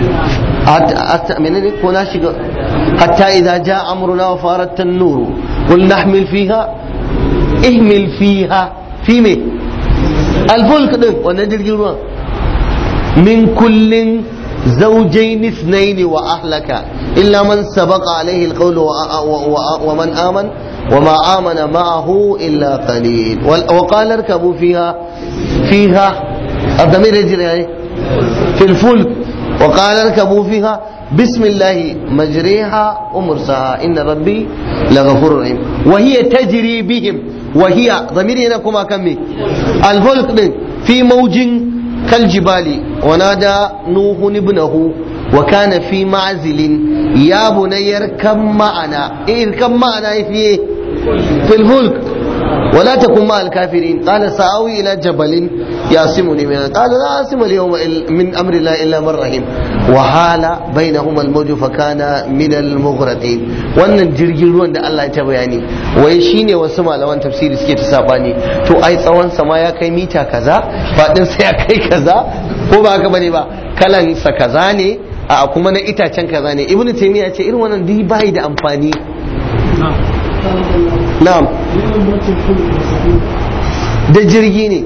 حتى إذا جاء أمرنا وفار التنور قل نحمل فيها اهمل فيها في مي الفلك ده ونجر من كل زوجين اثنين وأهلك إلا من سبق عليه القول ومن آمن وما آمن معه إلا قليل وقال اركبوا فيها فيها الضمير يجري يعني في الفلك وقال اركبوا فيها بسم الله مجريها ومرساها إن ربي لغفور رحيم وهي تجري بهم وهي ضمير هنا كما كمي الفلك في موج كالجبال ونادى نوح ابنه وكان في معزل يا بني اركب معنا اركب معنا في في الفلك ولا تكن مع الكافرين قال سآوي إلى جبل يعصمني من قال لا عاصم اليوم من أمر الله إلا من رحم وحال بينهما الموج فكان من المغرقين wannan jirgin ruwan da Allah ya ta bayani wai shine wasu malaman tafsiri suke ta sabani to ai tsawon sama ya kai mita kaza fadin sa ya kai kaza ko ba haka bane ba kalan sa kaza ne a kuma na itacen kaza ne ibnu taymiya ce irin wannan duk bai da amfani na'am da jirgi ne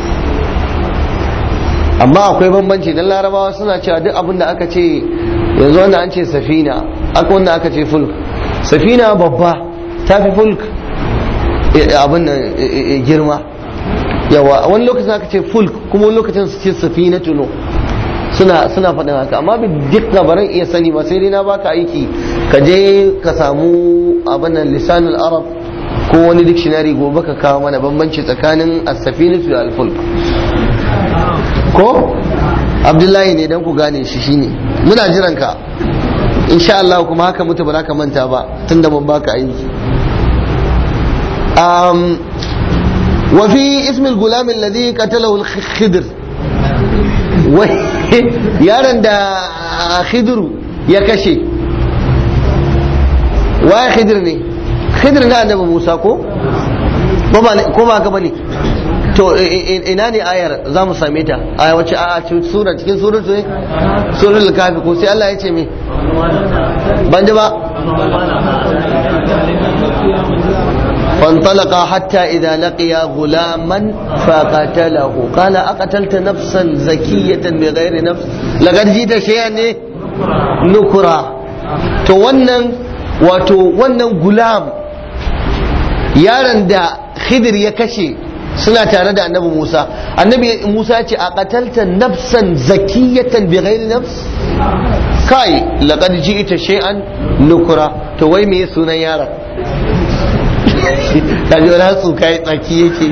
amma akwai bambanci don larabawa suna cewa duk abin da aka ce yanzu wanda an ce safina aka wanda aka ce fulk safina babba ta fi fulk abin da girma yawa wani lokacin aka ce fulk kuma wani lokacin su ce safina tuno suna suna faɗin haka amma bi duk baran iya sani ba sai dai na baka aiki ka je ka samu abin nan lisanul arab ko wani dictionary gobe ka kawo mana bambanci tsakanin as-safinatu da al-fulk ko abdullahi ne dan ku gane shi shine muna jiran ka insha Allah kuma haka mutu ba za ka manta ba tunda mun baka aiki um wa fi ismi al-gulam alladhi qatalahu al-khidr yaron da khidru ya kashe wa khidr ne khidr na annabi Musa ko ko ba ka bane to ina ne ayar za mu same ta a wace a sura cikin suratu ne suratul kafi ko sai Allah ya ce me ban ji ba فانطلقا حتى إذا لقيا غلاما فقتله قال أقتلت نفسا زكية بغير نفس لقد جئت شيئا نكرا to wannan wato wannan gulam yaron da khidir ya kashe suna tare da annabi Musa annabi Musa ce a qatalta nafsan zakiyatan bi ghairi nafs kai laqad ji'ta shay'an nukra to wai me sunan yaron kaji wani hatsu kai tsaki yake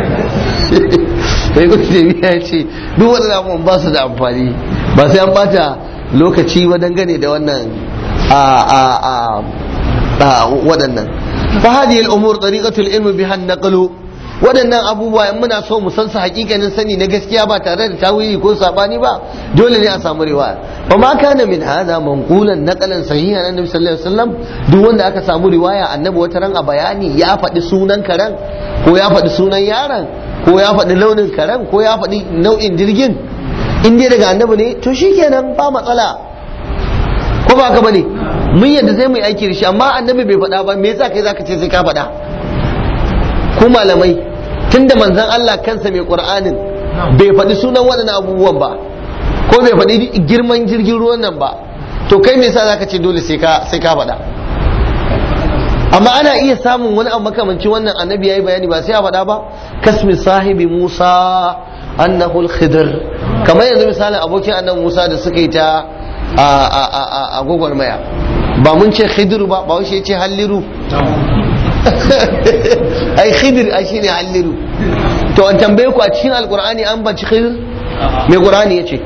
sai kuma jami'a ya ce duk waɗanda abubuwan ba su da amfani ba sai an bata lokaci ba dangane da wannan a a a waɗannan fa hadhihi al-umur tariqatul ilmi biha an-naqlu waɗannan abubuwa in muna so mu san su hakikanin sani na gaskiya ba tare da tawili ko sabani ba dole ne a samu riwaya fa ma kana min hada manqulan naqalan sahihan annabi sallallahu alaihi wasallam duk wanda aka samu riwaya annabi wata ran a bayani ya faɗi sunan karen ko ya faɗi sunan yaron ko ya faɗi launin karen ko ya faɗi nau'in jirgin in dai daga annabi ne to shikenan ba matsala ko ba ka bane mun yadda sai mu yi aiki da shi amma annabi bai faɗa ba me yasa kai zaka ce sai ka faɗa ku malamai tunda manzon Allah kansa mai Qur'anin bai faɗi sunan waɗannan abubuwan ba ko bai faɗi girman jirgin ruwan nan ba to kai me yasa zaka ce dole sai ka sai ka faɗa amma ana iya samun wani abu makamanci wannan annabi yayi bayani ba sai a faɗa ba kasmi sahibi Musa annahu al-khidr kamar yanzu misalin abokin annabi Musa da suka yi ta a a a a gwagwarmaya ba mun ce khidr ba ba ya ce halliru ai khidir ai shine halliru to an tambaye ku a cikin alqur'ani an baci khidir me qur'ani yace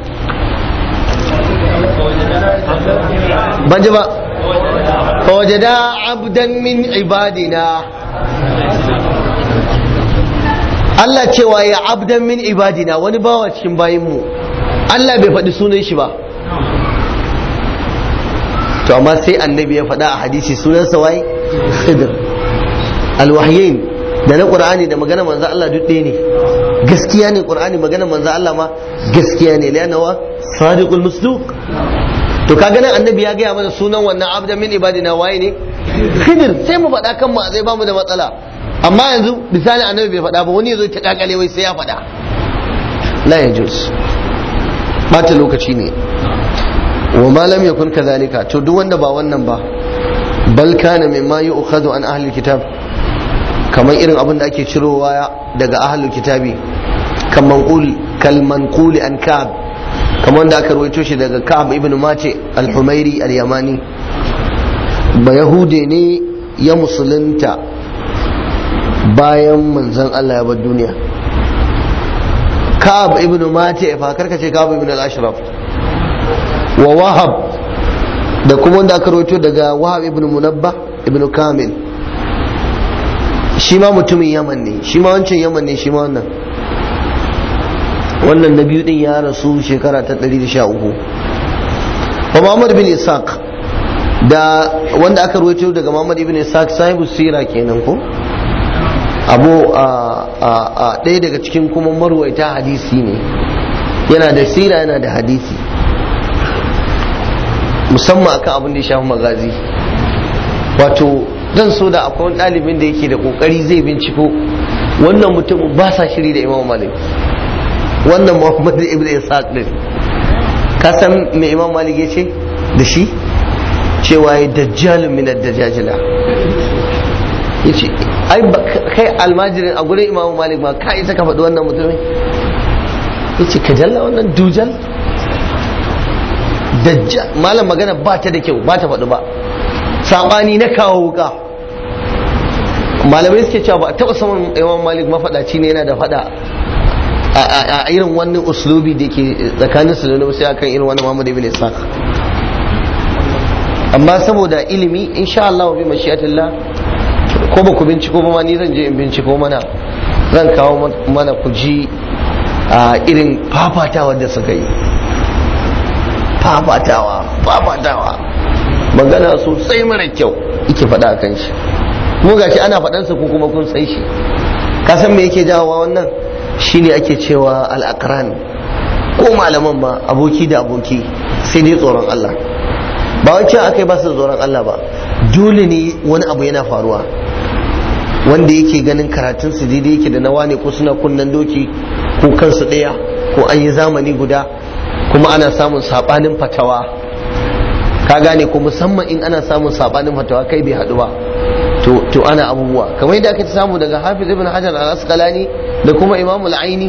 ban ji ba fawajada abdan min ibadina Allah cewa ya abdan min ibadina wani bawa cikin bayinmu Allah bai faɗi sunan shi ba to amma sai annabi ya faɗa a hadisi sunansa wai khidir alwahyin da na qur'ani da magana manzo Allah duk ɗaya ne gaskiya ne qur'ani magana manzo Allah ma gaskiya ne lana wa sadiqul musduq to kaga nan annabi ya gaya mana sunan wannan abdan min ibadina waye ne khidir sai mu faɗa kan mu zai bamu da matsala amma yanzu misali annabi bai faɗa ba wani yazo ta kakale wai sai ya faɗa la yajuz bata lokaci ne wa ma lam yakun kadhalika to duk wanda ba wannan ba bal kana mimma yu'khadhu an ahli kitab kamar irin abin da ake cirowa daga ahlul kitabi kan manqul kal manquli an ka'ab kamar da aka rawaito shi daga ka'ab ibn mate al-humairi al-yamani ba yahude ne ya musulunta bayan manzon Allah ya bar duniya ka'ab ibn mate fa karka ce ka'ab ibn al-ashraf wa wahab da kuma wanda aka rawaito daga wahab ibn munabba ibn kamil shi ma mutumin yaman ne shi ma wancan yaman ne shi ma wannan wannan na biyu din ya rasu shekara ta 113 wa Muhammad bin Ishaq da wanda aka rawaito daga Muhammad ibn Ishaq sahibu sira kenan ko abu a ɗaya daga cikin kuma marwaita hadisi ne yana da sira yana da hadisi musamman akan abin da ya shafi magazi wato zan so da akwai wani ɗalibin da yake da kokari zai binciko wannan mutumin ba sa shiri da imam malik wannan muhammad ibn ishaq din ka san me imam malik ya ce da shi cewa ya dajjalun min ad-dajajila yace ai kai almajirin a gurin imam malik ma ka isa ka faɗi wannan mutumin yace ka jalla wannan dujal dajjal malam magana ba ta da kyau ba ta faɗi ba sabani na kawo wuka malamai suke cewa ba a taɓa saman imam malik mafaɗaci ne yana da faɗa a irin wannan uslubi da ke tsakanin su da sai akan irin wannan Muhammad ibn Ishaq amma saboda ilimi insha Allah wa bi mashiyatillah ko ba ku binciko ba ma ni zan je in binciko mana zan kawo mana ku ji a irin fafatawa da suka yi fafatawa fafatawa magana sosai mara kyau yake faɗa a kan shi mu gashi ana faɗansa ko kuma kun sai shi ka san me yake jawowa wannan shine ake cewa al'akran ko malaman ma aboki da aboki sai dai tsoron Allah ba wai cewa akai ba su da tsoron Allah ba dole ne wani abu yana faruwa wanda yake ganin karatun su daidai yake da na wane ko suna kunnan doki ko kansu ɗaya ko an yi zamani guda kuma ana samun sabanin fatawa ka gane ko musamman in ana samun sabanin fatawa kai bai haɗu ba to to ana abubuwa kamar yadda aka samu daga hafiz ibn hajar al-asqalani da kuma imam al-aini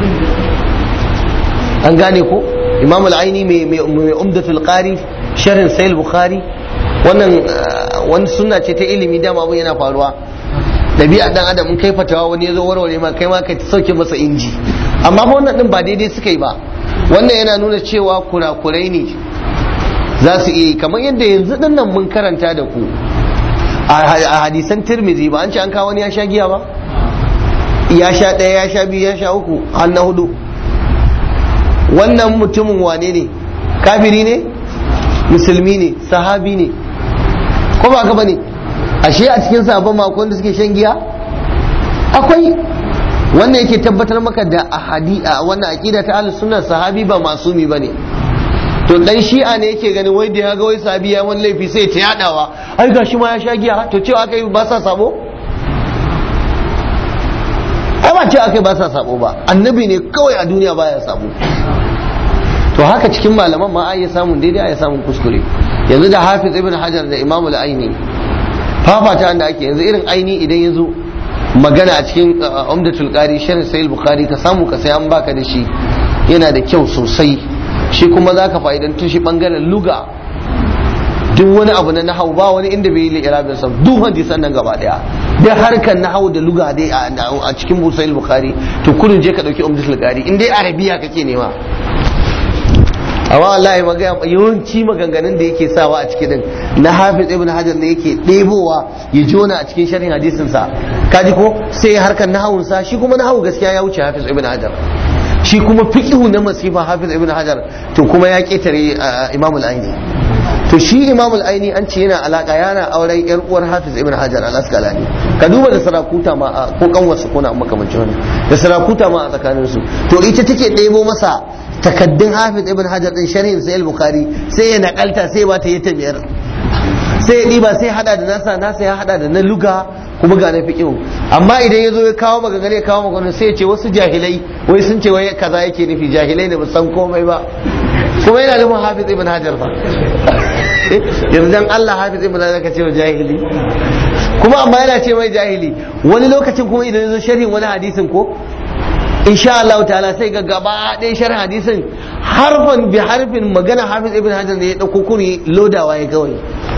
an gane ko imam al-aini mai mai umdatul qari sharhin sahih bukhari wannan wani sunna ce ta ilimi dama abun yana faruwa dabi'a dan adam in kai fatawa wani ya zo warware ma kai ma ka sauke masa inji amma fa wannan din ba daidai suka yi ba wannan yana nuna cewa kurakurai ne za su iya yi kamar yadda yanzu din nan mun karanta da ku a hadisan tirmidhi ba an ce an kawo wani ya sha giya ba ya sha ɗaya ya sha biyu ya sha uku har na hudu wannan mutumin wane ne kafiri ne musulmi ne sahabi ne ko ba ka bane ashe a cikin sahabban makon da suke shan giya akwai wannan yake tabbatar maka da ahadi a wannan aqida ta ahlus sunna sahabi ba masumi bane to dan shi'a ne yake ganin wai da ya ga wai sahabi ya wani laifi sai ta yadawa ai gashi ma ya sha giya to cewa aka yi ba sa sabo ai ba cewa aka yi ba sa sabo ba annabi ne kawai a duniya baya sabo to haka cikin malaman ma ai samun daidai ai samun kuskure yanzu da hafiz ibn hajar da imamu al-aini fafata da ake yanzu irin aini idan ya zo magana a cikin umdatul qari sharh sahih bukhari ka samu ka sai an baka da shi yana da kyau sosai shi kuma zaka fa'idantu shi bangaren luga duk wani abu na nahau ba wani inda bai yi li'irabin sa duk hadisan nan gaba daya dai harkar nahau da luga dai a cikin sahih bukhari to kullun je ka dauki umdatul qari in dai arabiya kake nema amma wallahi magana yawanci maganganun da yake sawa a cikin din na hafiz ibn hajar da yake ɗebowa ya jona a cikin sharhin hadisin sa kaji ko sai harkar nahawun sa shi kuma nahawu gaskiya ya wuce hafiz ibn hajar shi kuma fiqhu na masifa hafiz ibn hajar to kuma ya ketare imam al-aini to shi imam al-aini an ce yana alaka yana auren yar uwar hafiz ibn hajar al-asqalani ka duba da sarakuta ma ko kanwarsa ko na makamancin wannan da sarakuta ma a tsakanin su to ita take ɗebo masa takaddun hafiz ibn hajar din sharhin sai al-bukhari sai ya nakalta sai ba ta yi ta biyar sai ya diba sai hada da nasa nasa ya hada da na luga kuma ga na fiqhu amma idan yazo ya kawo magana ya kawo magana sai ya ce wasu jahilai wai sun ce wai kaza yake nufi jahilai ne ba san komai ba kuma yana nufin hafiz ibn hajar fa yanzu dan Allah hafiz ibn hajar ka ce wa jahili kuma amma yana ce mai jahili wani lokacin kuma idan yazo sharhin wani hadisin ko insha Allah ta'ala sai ga gaba ɗaya sharh hadisin harfan bi harfin magana hafiz ibn hajar ne ya dauko kuri lodawa ya kawai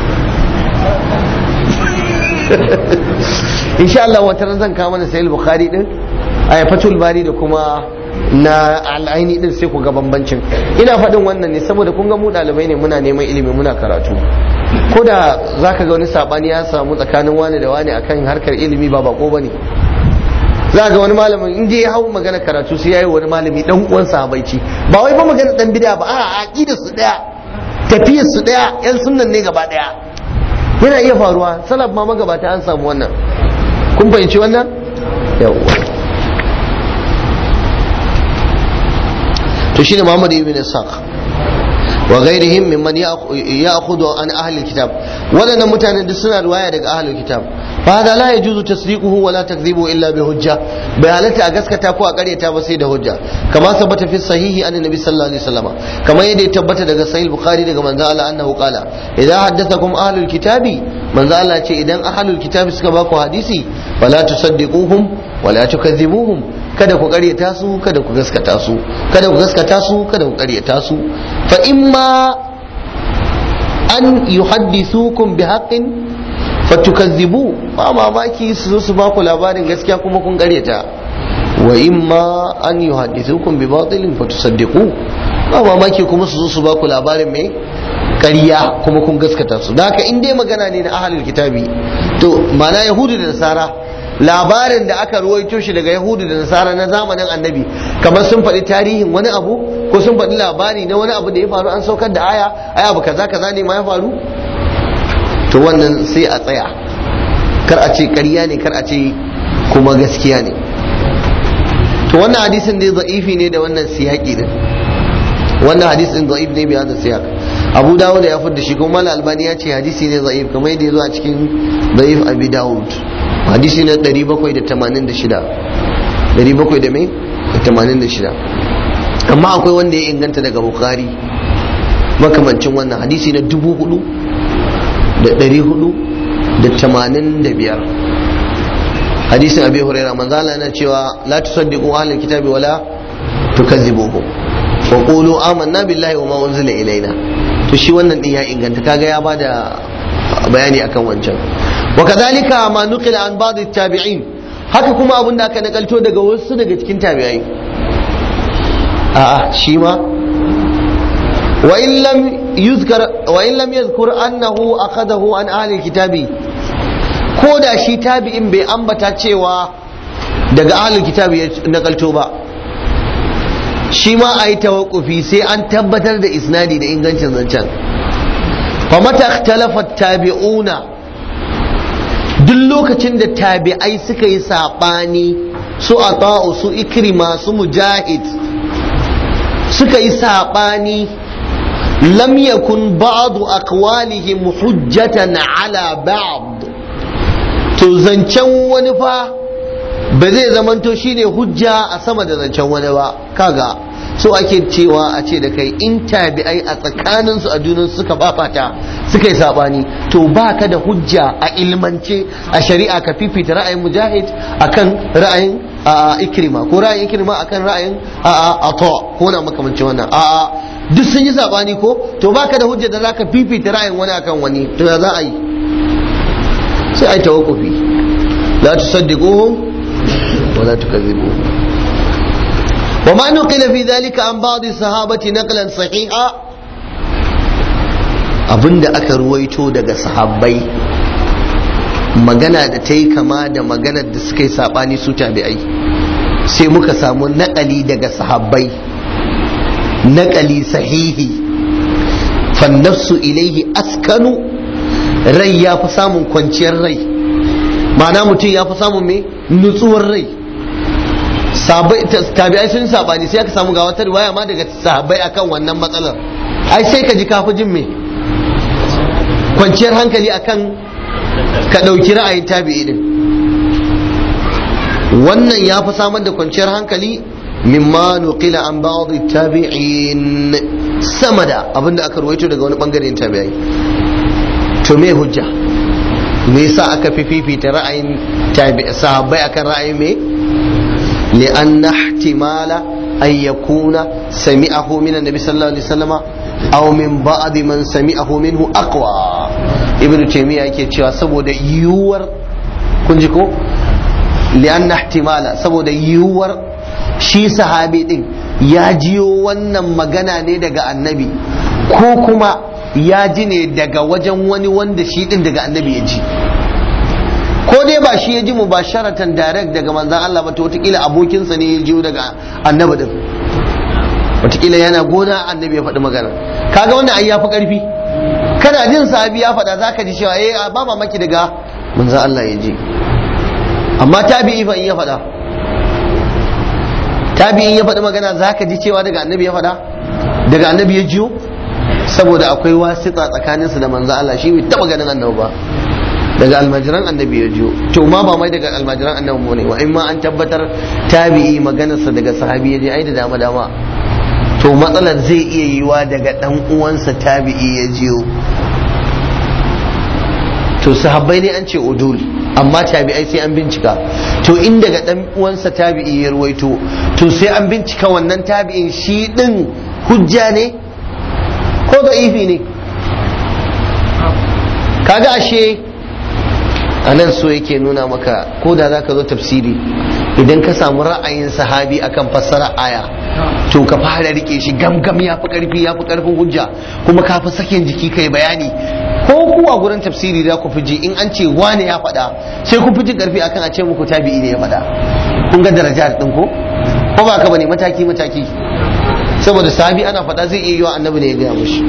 insha Allah wata ran zan kawo mana sahih bukhari din a fatul bari da kuma na al'aini din sai ku ga bambancin ina faɗin wannan ne saboda kun ga mu ɗalibai ne muna neman ilimi muna karatu ko da zaka ga wani sabani ya samu tsakanin wani da wani akan harkar ilimi ba bako bane za ga wani malamin in ya hau magana karatu sai yayi wani malami dan uwan sahabaici ba wai ba magana dan bid'a ba a aqidar su daya tafiyar su daya yan sunnan ne gaba daya yana iya faruwa salaf ma magabata an samu wannan kun fahimci wannan yawwa to shine Muhammad ibn Ishaq wa ghairihim mimman ya'khudhu an ahli alkitab wadannan mutanen duk suna riwaya daga ahli alkitab fa hada la yajuzu tasdiquhu wa la takdhibu illa bi hujja bai halatta a gaskata ko a karyata ba sai da hujja kama sabata fi sahihi an nabi sallallahu alaihi wasallam kamar yadda ya tabbata daga sahih bukhari daga manzo Allah annahu qala idan haddathakum ahlul kitabi manzo Allah ce idan ahlul kitabi suka baku hadisi fala tusaddiquhum wala tukadhibuhum kada ku karyata su kada ku gaskata su kada ku gaskata su kada ku karyata su fa imma an yuhaddithukum bi haqqin fatukazzibu ba mamaki su zo su baku labarin gaskiya kuma kun karyata wa imma an yuhaddithukum bi batilin fatusaddiqu ba mamaki kuma su zo su baku labarin mai ƙarya kuma kun gaskata su da haka in dai magana ne na ahlul kitabi to mana yahudu da nasara labarin da aka ruwaito shi daga yahudu da nasara na zamanin annabi kamar sun faɗi tarihin wani abu ko sun faɗi labari na wani abu da ya faru an saukar da aya aya abu kaza kaza ne ma ya faru to wannan sai a tsaya kar a ce ƙarya ne kar a ce kuma gaskiya ne to wannan hadisin ne za'ifi ne da wannan siyaki din wannan hadisin za'if ne bi hada siyak abu dawud ya fudda shi kuma mal albani ya ce hadisi ne za'if kamar yadda ya zo a cikin za'if abi dawud hadisi na 786 700 da mai 86 amma akwai wanda ya inganta daga bukhari makamancin wannan hadisi na 4000 da 400 da 85 hadisin abi hurairah manzo Allah yana cewa la tusaddiqu ahlul kitabi wala tukazzibuhum wa qulu amanna billahi wa ma unzila ilaina to shi wannan din ya inganta kaga ya bada bayani akan wancan wa kadhalika ma nuqila an ba'd at-tabi'in haka kuma abin da aka nakalto daga wasu daga cikin tabi'ai a'a shi ma wa in lam yuzkar wa in lam yadhkur annahu akhadahu an ahli kitabi ko da shi tabi'in bai ambata cewa daga ahli kitabi ya nakalto ba shi ma a yi tawakkufi sai an tabbatar da isnadi da ingancin zancen fa mata ikhtalafa tabi'una duk lokacin da tabi'ai suka yi saɓani su ata'u su ikrima su mujahid suka yi saɓani lam yakun ba'du aqwalihim hujjatan ala ba'd to zancen wani fa ba zai zamanto shine hujja a sama da zancen wani ba kaga so ake cewa a ce da kai in tabi'ai a tsakaninsu a junan suka fafata suka yi sabani to ba ka da hujja a ilmance a shari'a ka fifita ra'ayin mujahid akan ra'ayin a ikrima ko ra'ayin ikrima akan ra'ayin a a ko na makamancin wannan a a duk sun yi sabani ko to ba ka da hujja da zaka fifita ra'ayin wani akan wani to ya za a yi sai a yi tawakkufi la tusaddiquhum ولا تكذبوه وما نقل في ذلك عن بعض الصحابة نقلا صحيحا abinda aka ruwaito daga sahabbai magana da ta yi kama da maganar da suka yi saɓani su tabi'ai sai muka samu naƙali daga sahabbai naƙali sahihi fannafsu ilaihi askanu rai ya fi samun kwanciyar rai ma'ana mutum ya fi samun mai nutsuwar rai tabi'ai sun sabani sai aka samu ga wata riwaya ma daga sahabbai akan wannan matsalar ai sai ka ji kafi jin me kwanciyar hankali akan ka ɗauki ra'ayin tabi'i din wannan ya fi samar da kwanciyar hankali mimma nuqila an ba'd tabi'in sama da abinda aka ruwaito daga wani bangaren tabi'ai to me hujja me yasa aka fi fifita ra'ayin sahabbai akan ra'ayin me li'anna ihtimala an yakuna sami'ahu min annabi sallallahu alaihi wasallama aw min ba'd man sami'ahu minhu aqwa ibnu taymiya yake cewa saboda yiwuwar kun ji ko li'anna ihtimala saboda yiwuwar shi sahabi din ya jiyo wannan magana ne daga annabi ko kuma ya ji ne daga wajen wani wanda shi din daga annabi ya ji ko dai ba shi ya ji mu ba sharatan direct daga manzan Allah ba to wataƙila abokinsa ne ya jiyo daga annabi din wataƙila yana gona annabi ya faɗi magana kaga wannan ai ya fi ƙarfi kana jin sahabi ya faɗa za ka ji cewa eh ba mamaki daga manzan Allah ya ji amma tabi'i fa in ya faɗa tabi'in ya faɗi magana za ka ji cewa daga annabi ya faɗa daga annabi ya jiyo saboda akwai wasita tsakaninsu da manzo Allah shi bai taba ganin annabi ba daga almajiran annabi ya jiyo to ma ba mai daga almajiran annabi ne wa in ma an tabbatar tabi'i maganarsa daga sahabi ya je ai da dama dama to matsalar zai iya yiwa daga dan uwansa tabi'i ya jiyo to sahabbai ne an ce udul amma tabi'ai sai an bincika to in daga dan uwansa tabi'i ya ruwaito to sai an bincika wannan tabi'in shi din hujja ne ko da'ifi ne kaga ashe a nan so yake nuna maka ko da za ka zo tafsiri idan ka samu ra'ayin sahabi akan fassara aya to ka fara rike shi gamgam ya fi karfi ya fi karfin hujja kuma ka fi sakin jiki kai bayani ko kuwa gurin tafsiri za ku fi ji in an ce wane ya faɗa sai ku fi ji karfi akan a ce muku tabi'i ne ya faɗa kun ga daraja din ko ko ba ka bane mataki mataki saboda sahabi ana faɗa zai iya yi wa annabi ne ya gaya mushi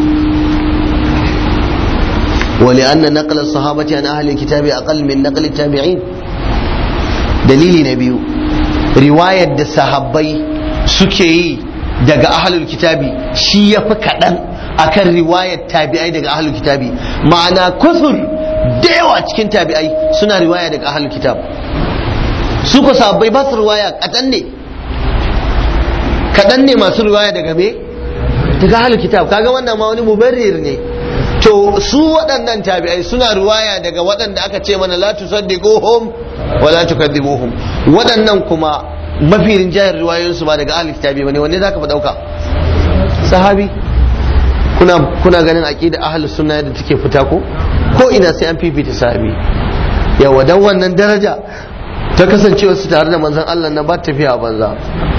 ولأن نقل الصحابة عن أهل الكتاب أقل من نقل التابعين دليل نبي رواية الصحابي سكي daga ahlul kitabi shi ya fi kaɗan akan riwayar tabi'ai daga ahlul kitabi ma'ana kusur da yawa cikin tabi'ai suna riwaya daga ahlul kitab su ko sahabbai ba su riwaya kaɗan ne kaɗan ne masu riwaya daga me daga ahlul kitab kaga wannan ma wani mubarrir ne to su waɗannan tabi'ai suna ruwaya daga waɗanda aka ce mana la tusaddiquhum wa la tukadzibuhum waɗannan kuma mafi rinjayar riwayoyinsu ba daga ahli kitabi bane wanne zaka fa dauka sahabi kuna kuna ganin aqida ahlus sunna da take fita ko ko ina sai an fifita sahabi yawa dan wannan daraja ta kasancewa su tare da manzon Allah na ba tafiya banza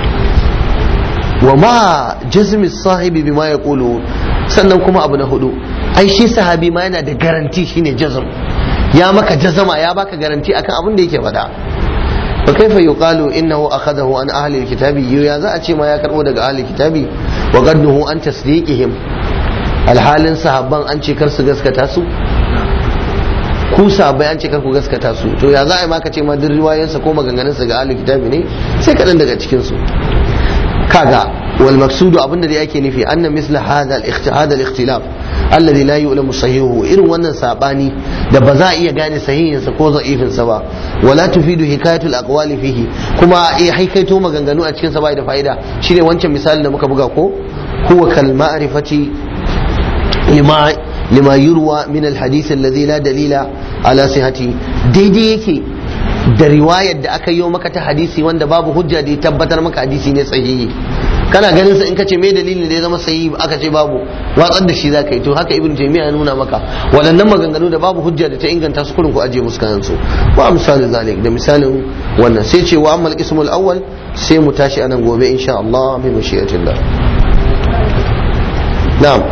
wa ma jazmi sahibi bima yaqulu sannan kuma abu na hudu ai shi sahabi ma yana da garanti shine jazm ya maka jazama ya baka garanti akan abin da yake faɗa fa kaifa yuqalu innahu akhadahu an ahli alkitabi ya za a ce ma ya karbo daga ahli alkitabi wa qadduhu an tasdiqihim alhalin sahabban an ce kar su gaskata su ku sahabbai an ce kar ku gaskata su to ya za a yi maka ce ma duk riwayensa ko maganganunsa ga ahli kitabi ne sai kaɗan daga cikin su kaga wal maksudu abinda da yake nufi anna misla hada al ikhtilaf alladhi la yu'lamu sahihu irin wannan sabani da ba za a iya gane sahihin sa ko da'ifin sa ba wala tufidu hikayatu al aqwali fihi kuma eh haikaito maganganu a cikin sa bai da fa'ida shine wancan misalin da muka buga ko huwa kal ma'rifati lima lima yurwa min al hadith alladhi la dalila ala sihhati daidai yake da riwayar da aka yi maka ta hadisi wanda babu hujja da ya tabbatar maka hadisi ne sahihi kana ganin sa in ka ce me dalilin da ya zama sahihi aka ce babu watsar da shi za ka yi to haka ibn taymiya ya nuna maka waɗannan maganganu da babu hujja da ta inganta su kurin ku aje musu kayan su wa misalin zalik da misalin wannan sai ce wa amal ismul awwal sai mu tashi anan gobe insha Allah bi mashiyatillah na'am